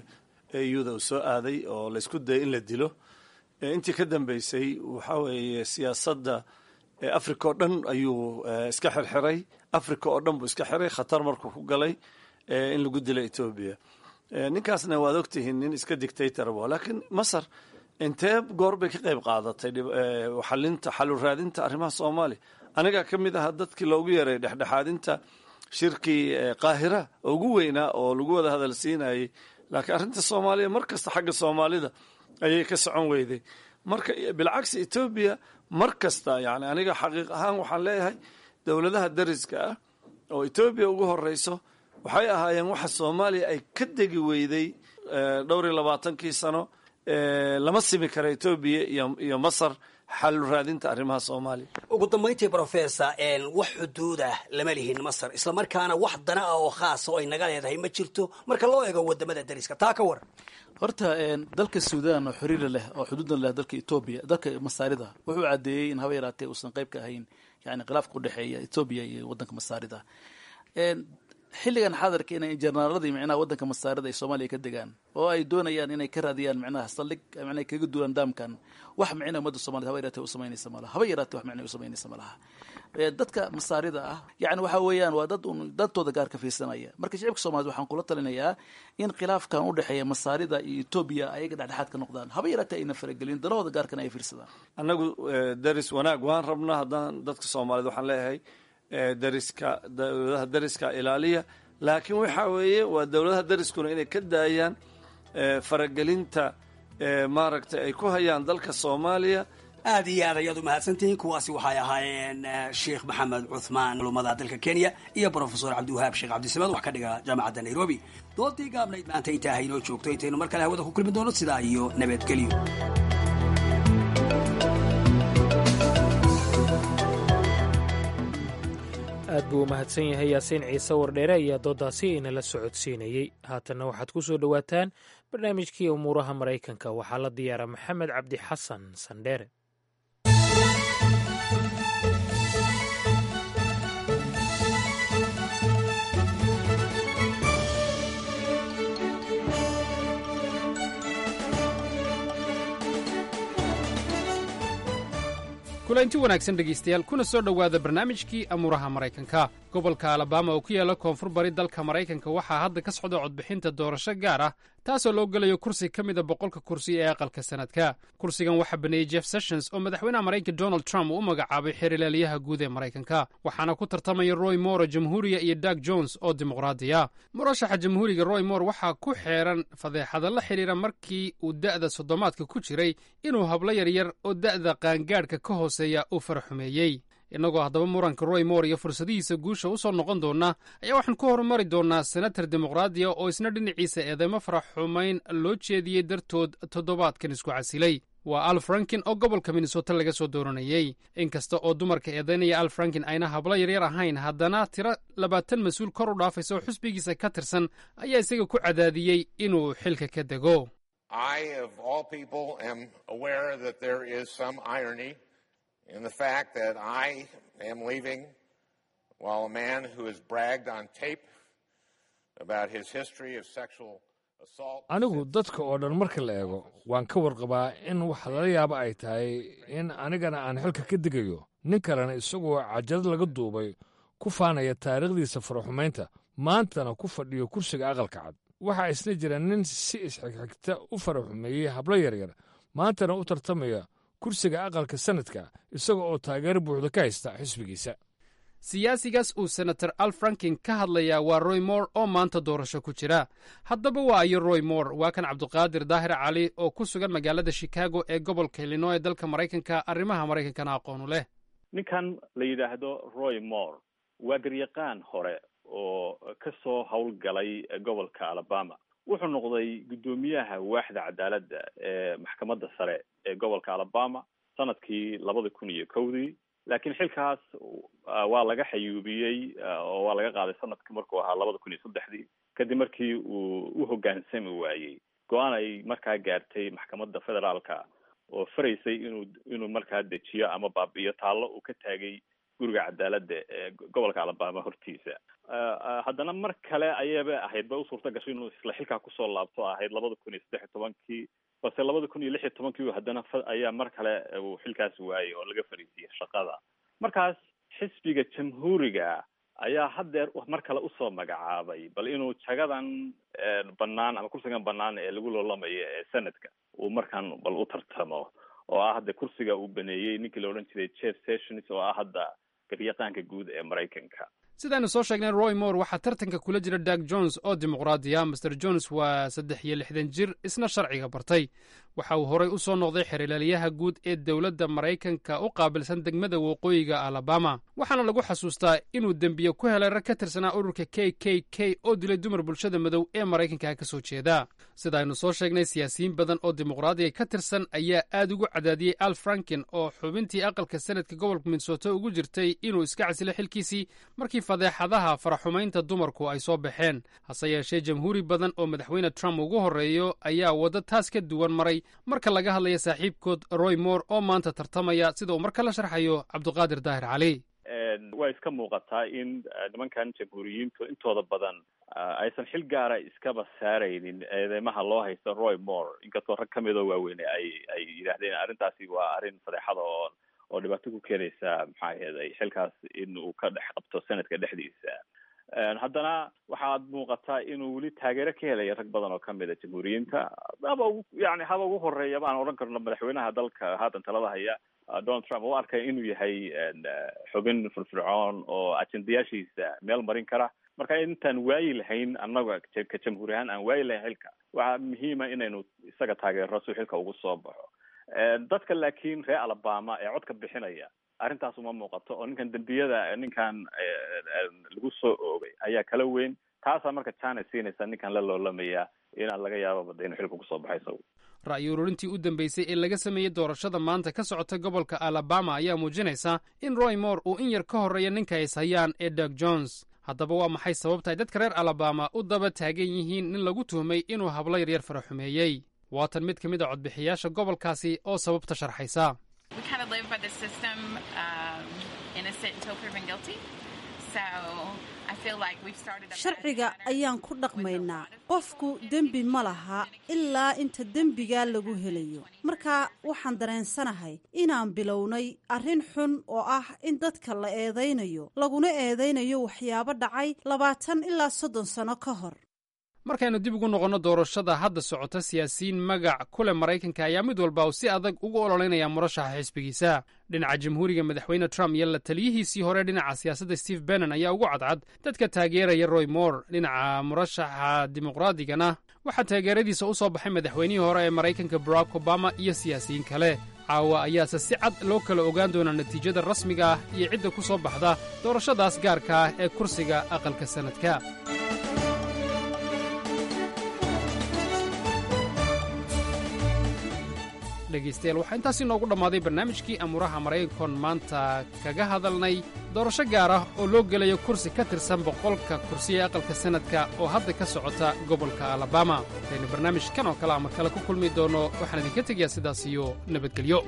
auda uu soo aaday oo laysku dayay in la dilo intii ka dambeysay waxaa weeye siyaasadda africa oo dhan ayuu iska xirxiray africa oo dhan buu iska xiray khatar markuu ku galay in lagu dilo etoobiya ninkaasna waad ogtihiin nin iska dictator wa laakiin masar intee goor bay ka qayb qaadatay xalinta xalu raadinta arrimaha soomaaliya anigaa ka mid ahaa dadkii loogu yeeray dhexdhexaadinta shirkii qaahira oo ugu weynaa oo lagu wada hadal siinayay laakiin arrinta soomaaliya mar kasta xagga soomaalida ayay ka socon weyday marka bilcagsi etoobiya mar kasta yani aniga xaqiiq ahaan waxaan leeyahay dowladaha dariska ah oo etoobiya ugu horeyso waxay ahaayeen waxa soomaaliya ay ka degi weyday dhowr iyo labaatankii sano lama simi kara etoobiya iyo masar xalu raadinta arrimaha soomaaliya ugu dambayntii professor wax xuduudah lama lihin masar islamarkaana wax dana ah oo khaasa oo ay naga leedahay ma jirto marka loo eego wadamada dariska taa ka war horta dalka suudan oo xiriira leh oo xuduudna leh dalka etoobiya dalka masaarida wuxuu caddeeyey in haba yaraatee uusan qayb ka ahayn yani khilaafka udhexeeya etoobiya iyo wadanka masaarida xilligan xaadarka inay jenaraaladii micnaha wadanka masaarida ay soomaaliya ka degaan oo ay doonayaan inay ka raadiyaan micnaha saldhig micnaha kaga duwan daamkan wax micna ummadda somaliyed haba yaratee u samaynaysa malaha haba yaratee wax micna u samaynaysa malaha dadka masaarida ah yani waxa weeyaan waa dad un dadtooda gaar ka fiirsanaya marka shicibka somaliyed waxaan kula talinayaa in khilaafkan udhexeeya masaarida iyo etoobiya ayaga dhexdhexaad ka noqdaan haba yaratee ayna faragelin danahooda gaarkana ay fiirsadaan annagu daris wanaag waan rabnaa haddaan dadka soomaaliyed waxaan leeyahay dariska dowladaha dariska ilaaliya laakiin waxa weeye waa dowladaha dariskuna inay ka daayaan faragelinta maaragtay ay ku hayaan dalka soomaaliya aad iyo aad ayaad u mahadsantihiin kuwaasi waxay ahaayeen sheekh maxamed cuthmaan culumada dalka kenya iyo brofesor cabdiwahaab sheekh cabdisamaad wax ka dhiga jaamacadda nairobi doodii gaabnayd maanta intaa haynoo joogto intaynu mar kale hawada ku kulmi doono sidaa iyo nabadgelyo aad buu u mahadsan yahay yaasiin ciise wardheere ayaa doodaasi inala socodsiinayey haatanna waxaad ku soo dhowaataan barnaamijkii umuuraha maraykanka waxaa la diyaara maxamed cabdi xasan sandheere kulanti wanaagsan dhegaystayaal kuna soo dhowaada barnaamijkii amuuraha maraykanka gobolka alabama oo ku yaala koonfur bari dalka maraykanka waxaa hadda ka socda codbixinta doorasho gaar ah taasoo loo gelayo kursi ka mida boqolka kursi ee aqalka sanadka kursigan waxaa baneeyey jeff sessions oo madaxweynaha maraykanka donald trump uu u magacaabay xeerlaaliyaha guud ee maraykanka waxaana ku tartamaya roy moore jamhuuriya iyo dag jones oo dimuqraadiya murashaxa jamhuuriga roy moore waxaa ku xeeran fadeexada la xidhiira markii uu da'da soddomaadka ku jiray inuu hablo yaryar oo da'da qaangaadhka ka hooseeya uu faraxumeeyey innagoo haddaba muranka roy moore iyo fursadihiisa guusha u soo noqon doona ayaa waxaan ku horumari doonnaa senatar dimuqraadiya oo isna dhinaciisa eedeymo farax xumayn loo jeediyey dartood toddobaadkan isku casilay waa al frankin oo gobolka minnesota laga soo dooranayey inkasta oo dumarka eedaynaya al frankin ayna hablo yaryar ahayn haddana tiro labaatan mas-uul kor u dhaafaysa oo xusbigiisa ka tirsan ayaa isaga ku cadaadiyey inuu xilka ka dego in the fact that I am leaving while a man who has bragged on tape about his history of sexual anigu dadka oo dhan marka la eego waan ka warqabaa in wax lala yaabo ay tahay in anigana aan xilka ka digayo nin kalena isagoo cajad laga duubay ku faanaya taariikhdiisa faraxumaynta maantana ku fadhiyo kursiga aqalka cad waxaa isna jira nin si isxigxigta u faraxumeeyey hablo yaryar maantana u tartamaya kursiga aqalka sanadka isaga oo taageero buuxda ka haysta xisbigiisa siyaasigaas uu senator al frankin ka hadlayaa waa roy moore oo maanta doorasho ku jira haddaba waa ayo roy moore waa kan cabduqaadir daahir cali oo ku sugan magaalada chicago ee gobolka illinois ee dalka maraykanka arrimaha maraykankana aqoonu leh ninkan la yidhaahdo roy moore waa garyaqaan hore oo ka soo howlgalay gobolka alabama wuxuu noqday guddoomiyaha waaxda cadaaladda ee maxkamadda sare ee gobolka alabama sanadkii labada kun iyo kowdii laakiin xilkaas waa laga xayuubiyey oo waa laga qaaday sanadkii markuu ahaa labada kun iyo saddexdii kadib markii uu u hoggaansami waayey go-aan ay markaa gaartay maxkamadda federaalka oo faraysay inuu inuu markaa dejiyo ama baabi'iyo taallo uu ka taagay guriga cadaaladda ee gobolka alabama hortiisa haddana mar kale ayaba ahayd ba u suurta gashay inuu isla xilkaa kusoo laabto ahayd labada kun iyo saddex iyo tobankii balse labada kun iyo lix iyo tobankii haddana ayaa mar kale uu xilkaas waayey oo laga fariisiyey shaqada markaas xisbiga jamhuuriga ayaa haddeer mar kale usoo magacaabay bal inuu jagadan banaan ama kursigan banaan ee lagu loolamayo ee senadka uu markaan bal u tartamo oo ah hadda kursiga uu baneeyey ninkii la odhan jiray jeff sessions oo ah hadda garyaqaanka guud ee maraykanka sidaaynu soo sheegnay roy moore waxaa tartanka kula jira dag jones oo dimuqraadiya master jones waa saddex iyo lixdan jir isna sharciga bartay waxa uu horey u soo noqday xerilaalyaha guud ee dowladda maraykanka u qaabilsan degmada waqooyiga alabama waxaana lagu xasuustaa inuu dembiye ku helay rag ka tirsanaa ururka k k k oo dilay dumar bulshada madow ee maraykanka ka soo jeeda sidaaynu soo sheegnay siyaasiyiin badan oo dimuqraadiga ka tirsan ayaa aad ugu cadaadiyey al franken oo xubintii aqalka senadka gobolka minnesota ugu jirtay inuu iska casilo xilkiisii markii fadeexadaha faraxumaynta dumarku ay soo baxeen hase yeeshee jamhuuri badan oo madaxweyne trump ugu horreeyo ayaa waddo taas ka duwan maray marka laga hadlaya saaxiibkood roy moore oo maanta tartamaya sida uu marka la sharxayo cabduqaadir daahir cali waa iska muuqataa in nimankan jamhuuriyiintu intooda badan aysan xil gaara iskaba saaraynin eedeymaha loo haysta roy moore inkastoo rag ka midoo waaweyne ay ay yidhaahdeen arrintaasi waa arrin fadeexada oo oo dhibaato ku keenaysa maxaa aheeday xilkaas in uu ka dhex qabto senadka dhexdiisa haddana waxaad muuqataa inuu weli taageero ka helaya rag badan oo kamid a jamhuuriyiinta haba ugu yani haba ugu horeeya baan odhan karno madaxweynaha dalka haatan talada haya donald trump u arkay inuu yahay xubin firfircoon oo ajendayaashiisa meel marin kara marka intaan waayi lahayn annaga ka jamhuuri ahaan aan waayi lahayn xilka waxaa muhiima inaynu isaga taageero si xilka ugu soo baxo dadka laakiin reer alabama ee codka bixinaya arrintaas uma muuqato oo ninkan dembiyada ninkan lagu soo oogay ayaa kala weyn taasaa marka china siinaysa ninkan la loolamaya inaan laga yaababa inuu xilka kusoo baxay isagu ra'yi ururintii u dambeysay ee laga sameeyey doorashada maanta ka socota gobolka alabama ayaa muujinaysa in roy moore uu in yar ka horreeya ninka hays hayaan ee dag jones haddaba waa maxay sababta ay dadka reer alabama u daba taagan yihiin nin lagu tuhmay inuu hablo yaryar faraxumeeyey waatan mid ka mid a codbixiyaasha gobolkaasi oo sababta sharxaysa sharciga ayaan ku dhaqmaynaa qofku dembi ma laha ilaa inta dembigaa lagu helayo marka waxaan dareensanahay inaan bilownay arrin xun oo ah in dadka la eedaynayo laguna eedaynayo waxyaabo dhacay labaatan ilaa soddon sano ka hor markaynu dib ugu noqonno doorashada hadda socota siyaasiyiin magac kule maraykanka ayaa mid walba uu si adag ugu ololeynaya murashaxa xisbigiisa dhinaca jamhuuriga madaxweyne trump iyo la taliyihiisii hore dhinaca siyaasadda steve bennon ayaa ugu cadcad dadka taageeraya roy moore dhinaca murashaxa dimuqraadigana waxaa taageeradiisa u soo baxay madaxweynihii hore ee maraykanka barack obama iyo siyaasiyiin kale caawa ayaase si cad loo kala ogaan doonaa natiijada rasmiga ah iyo cidda ku soo baxda doorashadaas gaarka ah ee kursiga aqalka sannadka dhegaystayaal waxaa intaasi noogu dhammaaday barnaamijkii amuuraha maraykankoon maanta kaga hadalnay doorasho gaar ah oo loo gelayo kursi ka tirsan boqolka kursiya aqalka sannadka oo hadda ka socota gobolka alabama hadaynu barnaamijkan oo kale ama kale ku kulmi doonno waxaan idinka tegayaa sidaas iyo nabadgelyo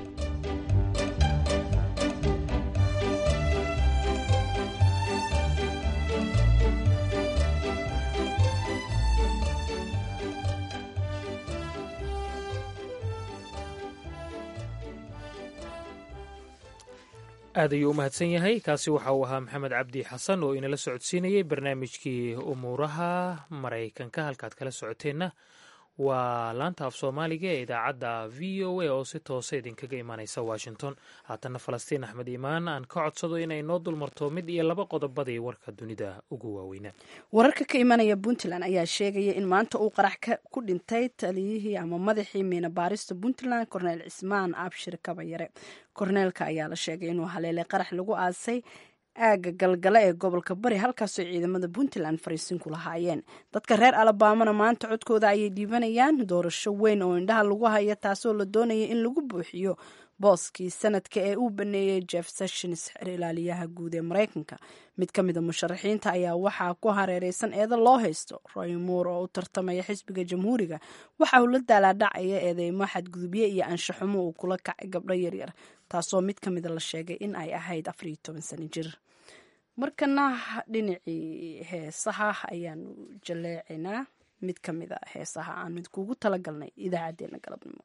aad ayuu u mahadsan yahay kaasi waxa uu ahaa maxamed cabdi xasan oo inala socodsiinayey barnaamijkii umuuraha maraykanka halkaad kala socoteenna waa laanta af soomaaliga ee idaacadda v o a oo si toosa idinkaga imaaneysa washington haatanna falastiin axmed imaan aan ka codsado inay noo dulmarto mid iyo laba qodobadii warka dunida ugu waaweynaa wararka ka imanaya puntland ayaa sheegaya in maanta uu qarax ku dhintay taliyihii ama madaxii miina baarista puntland korneel cismaan abshir kabayare korneelka ayaa la sheegay inuu haleelay qarax lagu aasay aaga galgale ee gobolka bari halkaasoo ciidamada puntland fariisin ku lahaayeen dadka reer alabamana maanta codkooda ayay dhiibanayaan doorasho weyn oo indhaha lagu haya taasoo la doonaya in lagu buuxiyo booskii sanadka ee uu baneeyey jeff sessions xer ilaaliyaha guud ee maraykanka mid ka mida musharaxiinta ayaa waxaa ku hareereysan eedo loo haysto roy moore oo u tartamaya xisbiga jamhuuriga waxa uu la daalaadhacaya eedeymo xadgudubye iyo anshaxumo uu kula kacay gabdho yaryar taasoo mid ka mida la sheegay in ay ahayd afariyo toban sano jir markana dhinacii heesaha ayaanu jaleecaynaa mid ka mid a heesaha aan mid kuugu talagalnay idaacaddeenna galabnimo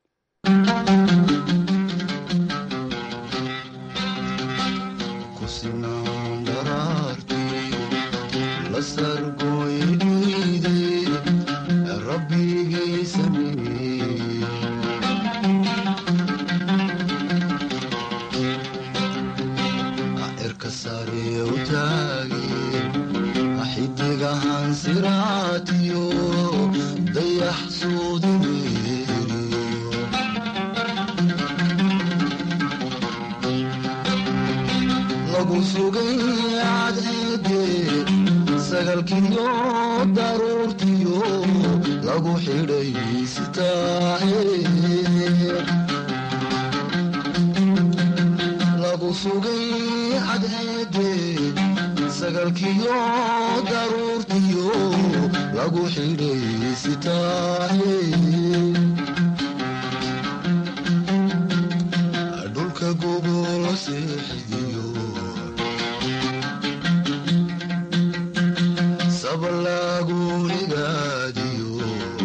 xidigahan siraatiyo dayax suudineriyo lagu sugay cadceede sagalkiyo daruurtiyo lagu xidhay sitaahe lagu sugay cadceede sagalkiyo daruurtiyo lagu xidhay sitaahe dhulka gogolo seexidiyo sabalaagunigaadiyo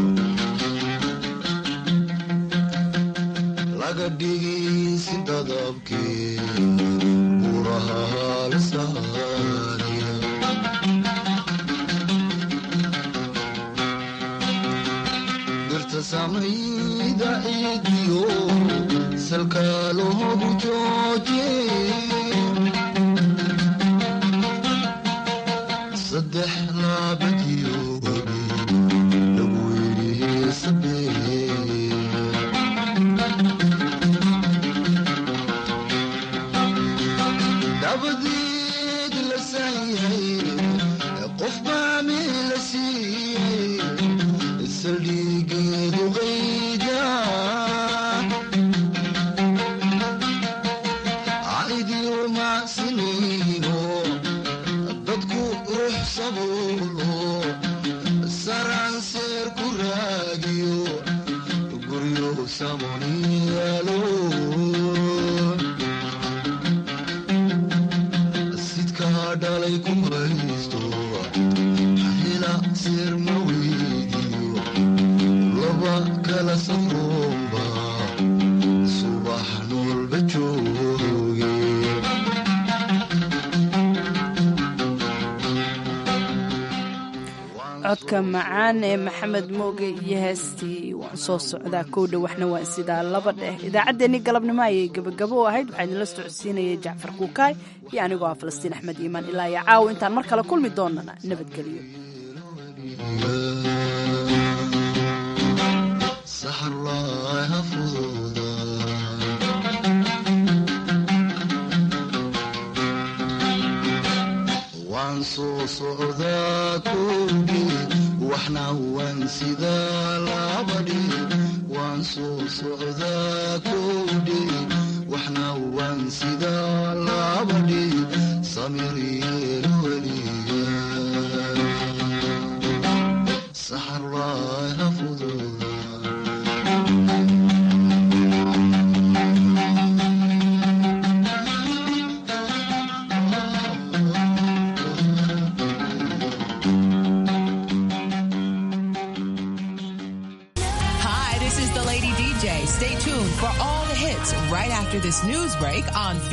laga dhigisi dadabkee buraha halsaaniya dirta samayda ciidiyo salkaa loogu jooje saddex laabadiyo wabi lagu yidhi sabee dabadeed la saayay qof baa meel la siiyey saldhigeedu qayda caydiyo macsiniino dadku ruux sabuulo saranseer ku raagiyo guryo samoniyaalo sidkaa dhalay ku haysto xila seer ma weydiyo laba kala safroomba subax noolba jooge codka macaan ee maxamed mooge iyo heestii waan soo socdaa kowdha waxna waa sidaa laba dheh idaacaddeenii galabnimo ayay gebagabo u ahayd waxaa idinla socodsiinayay jacfar kuukaay iyo anigoo ah falastiin axmed iimaan ilaa iyo caawa intaan mar kale kulmi doonana nabadgelyo saxarlaaha fududa waan soo socdaa kowdhi waxna waan sidaa labadhi waan soo socdaa kowdhi waxna waan sidaa labadhi samir yeelo weliga saxarlaaha fududa Hi, this is the Lady DJ. Stay tuned for all the hits right after this news break on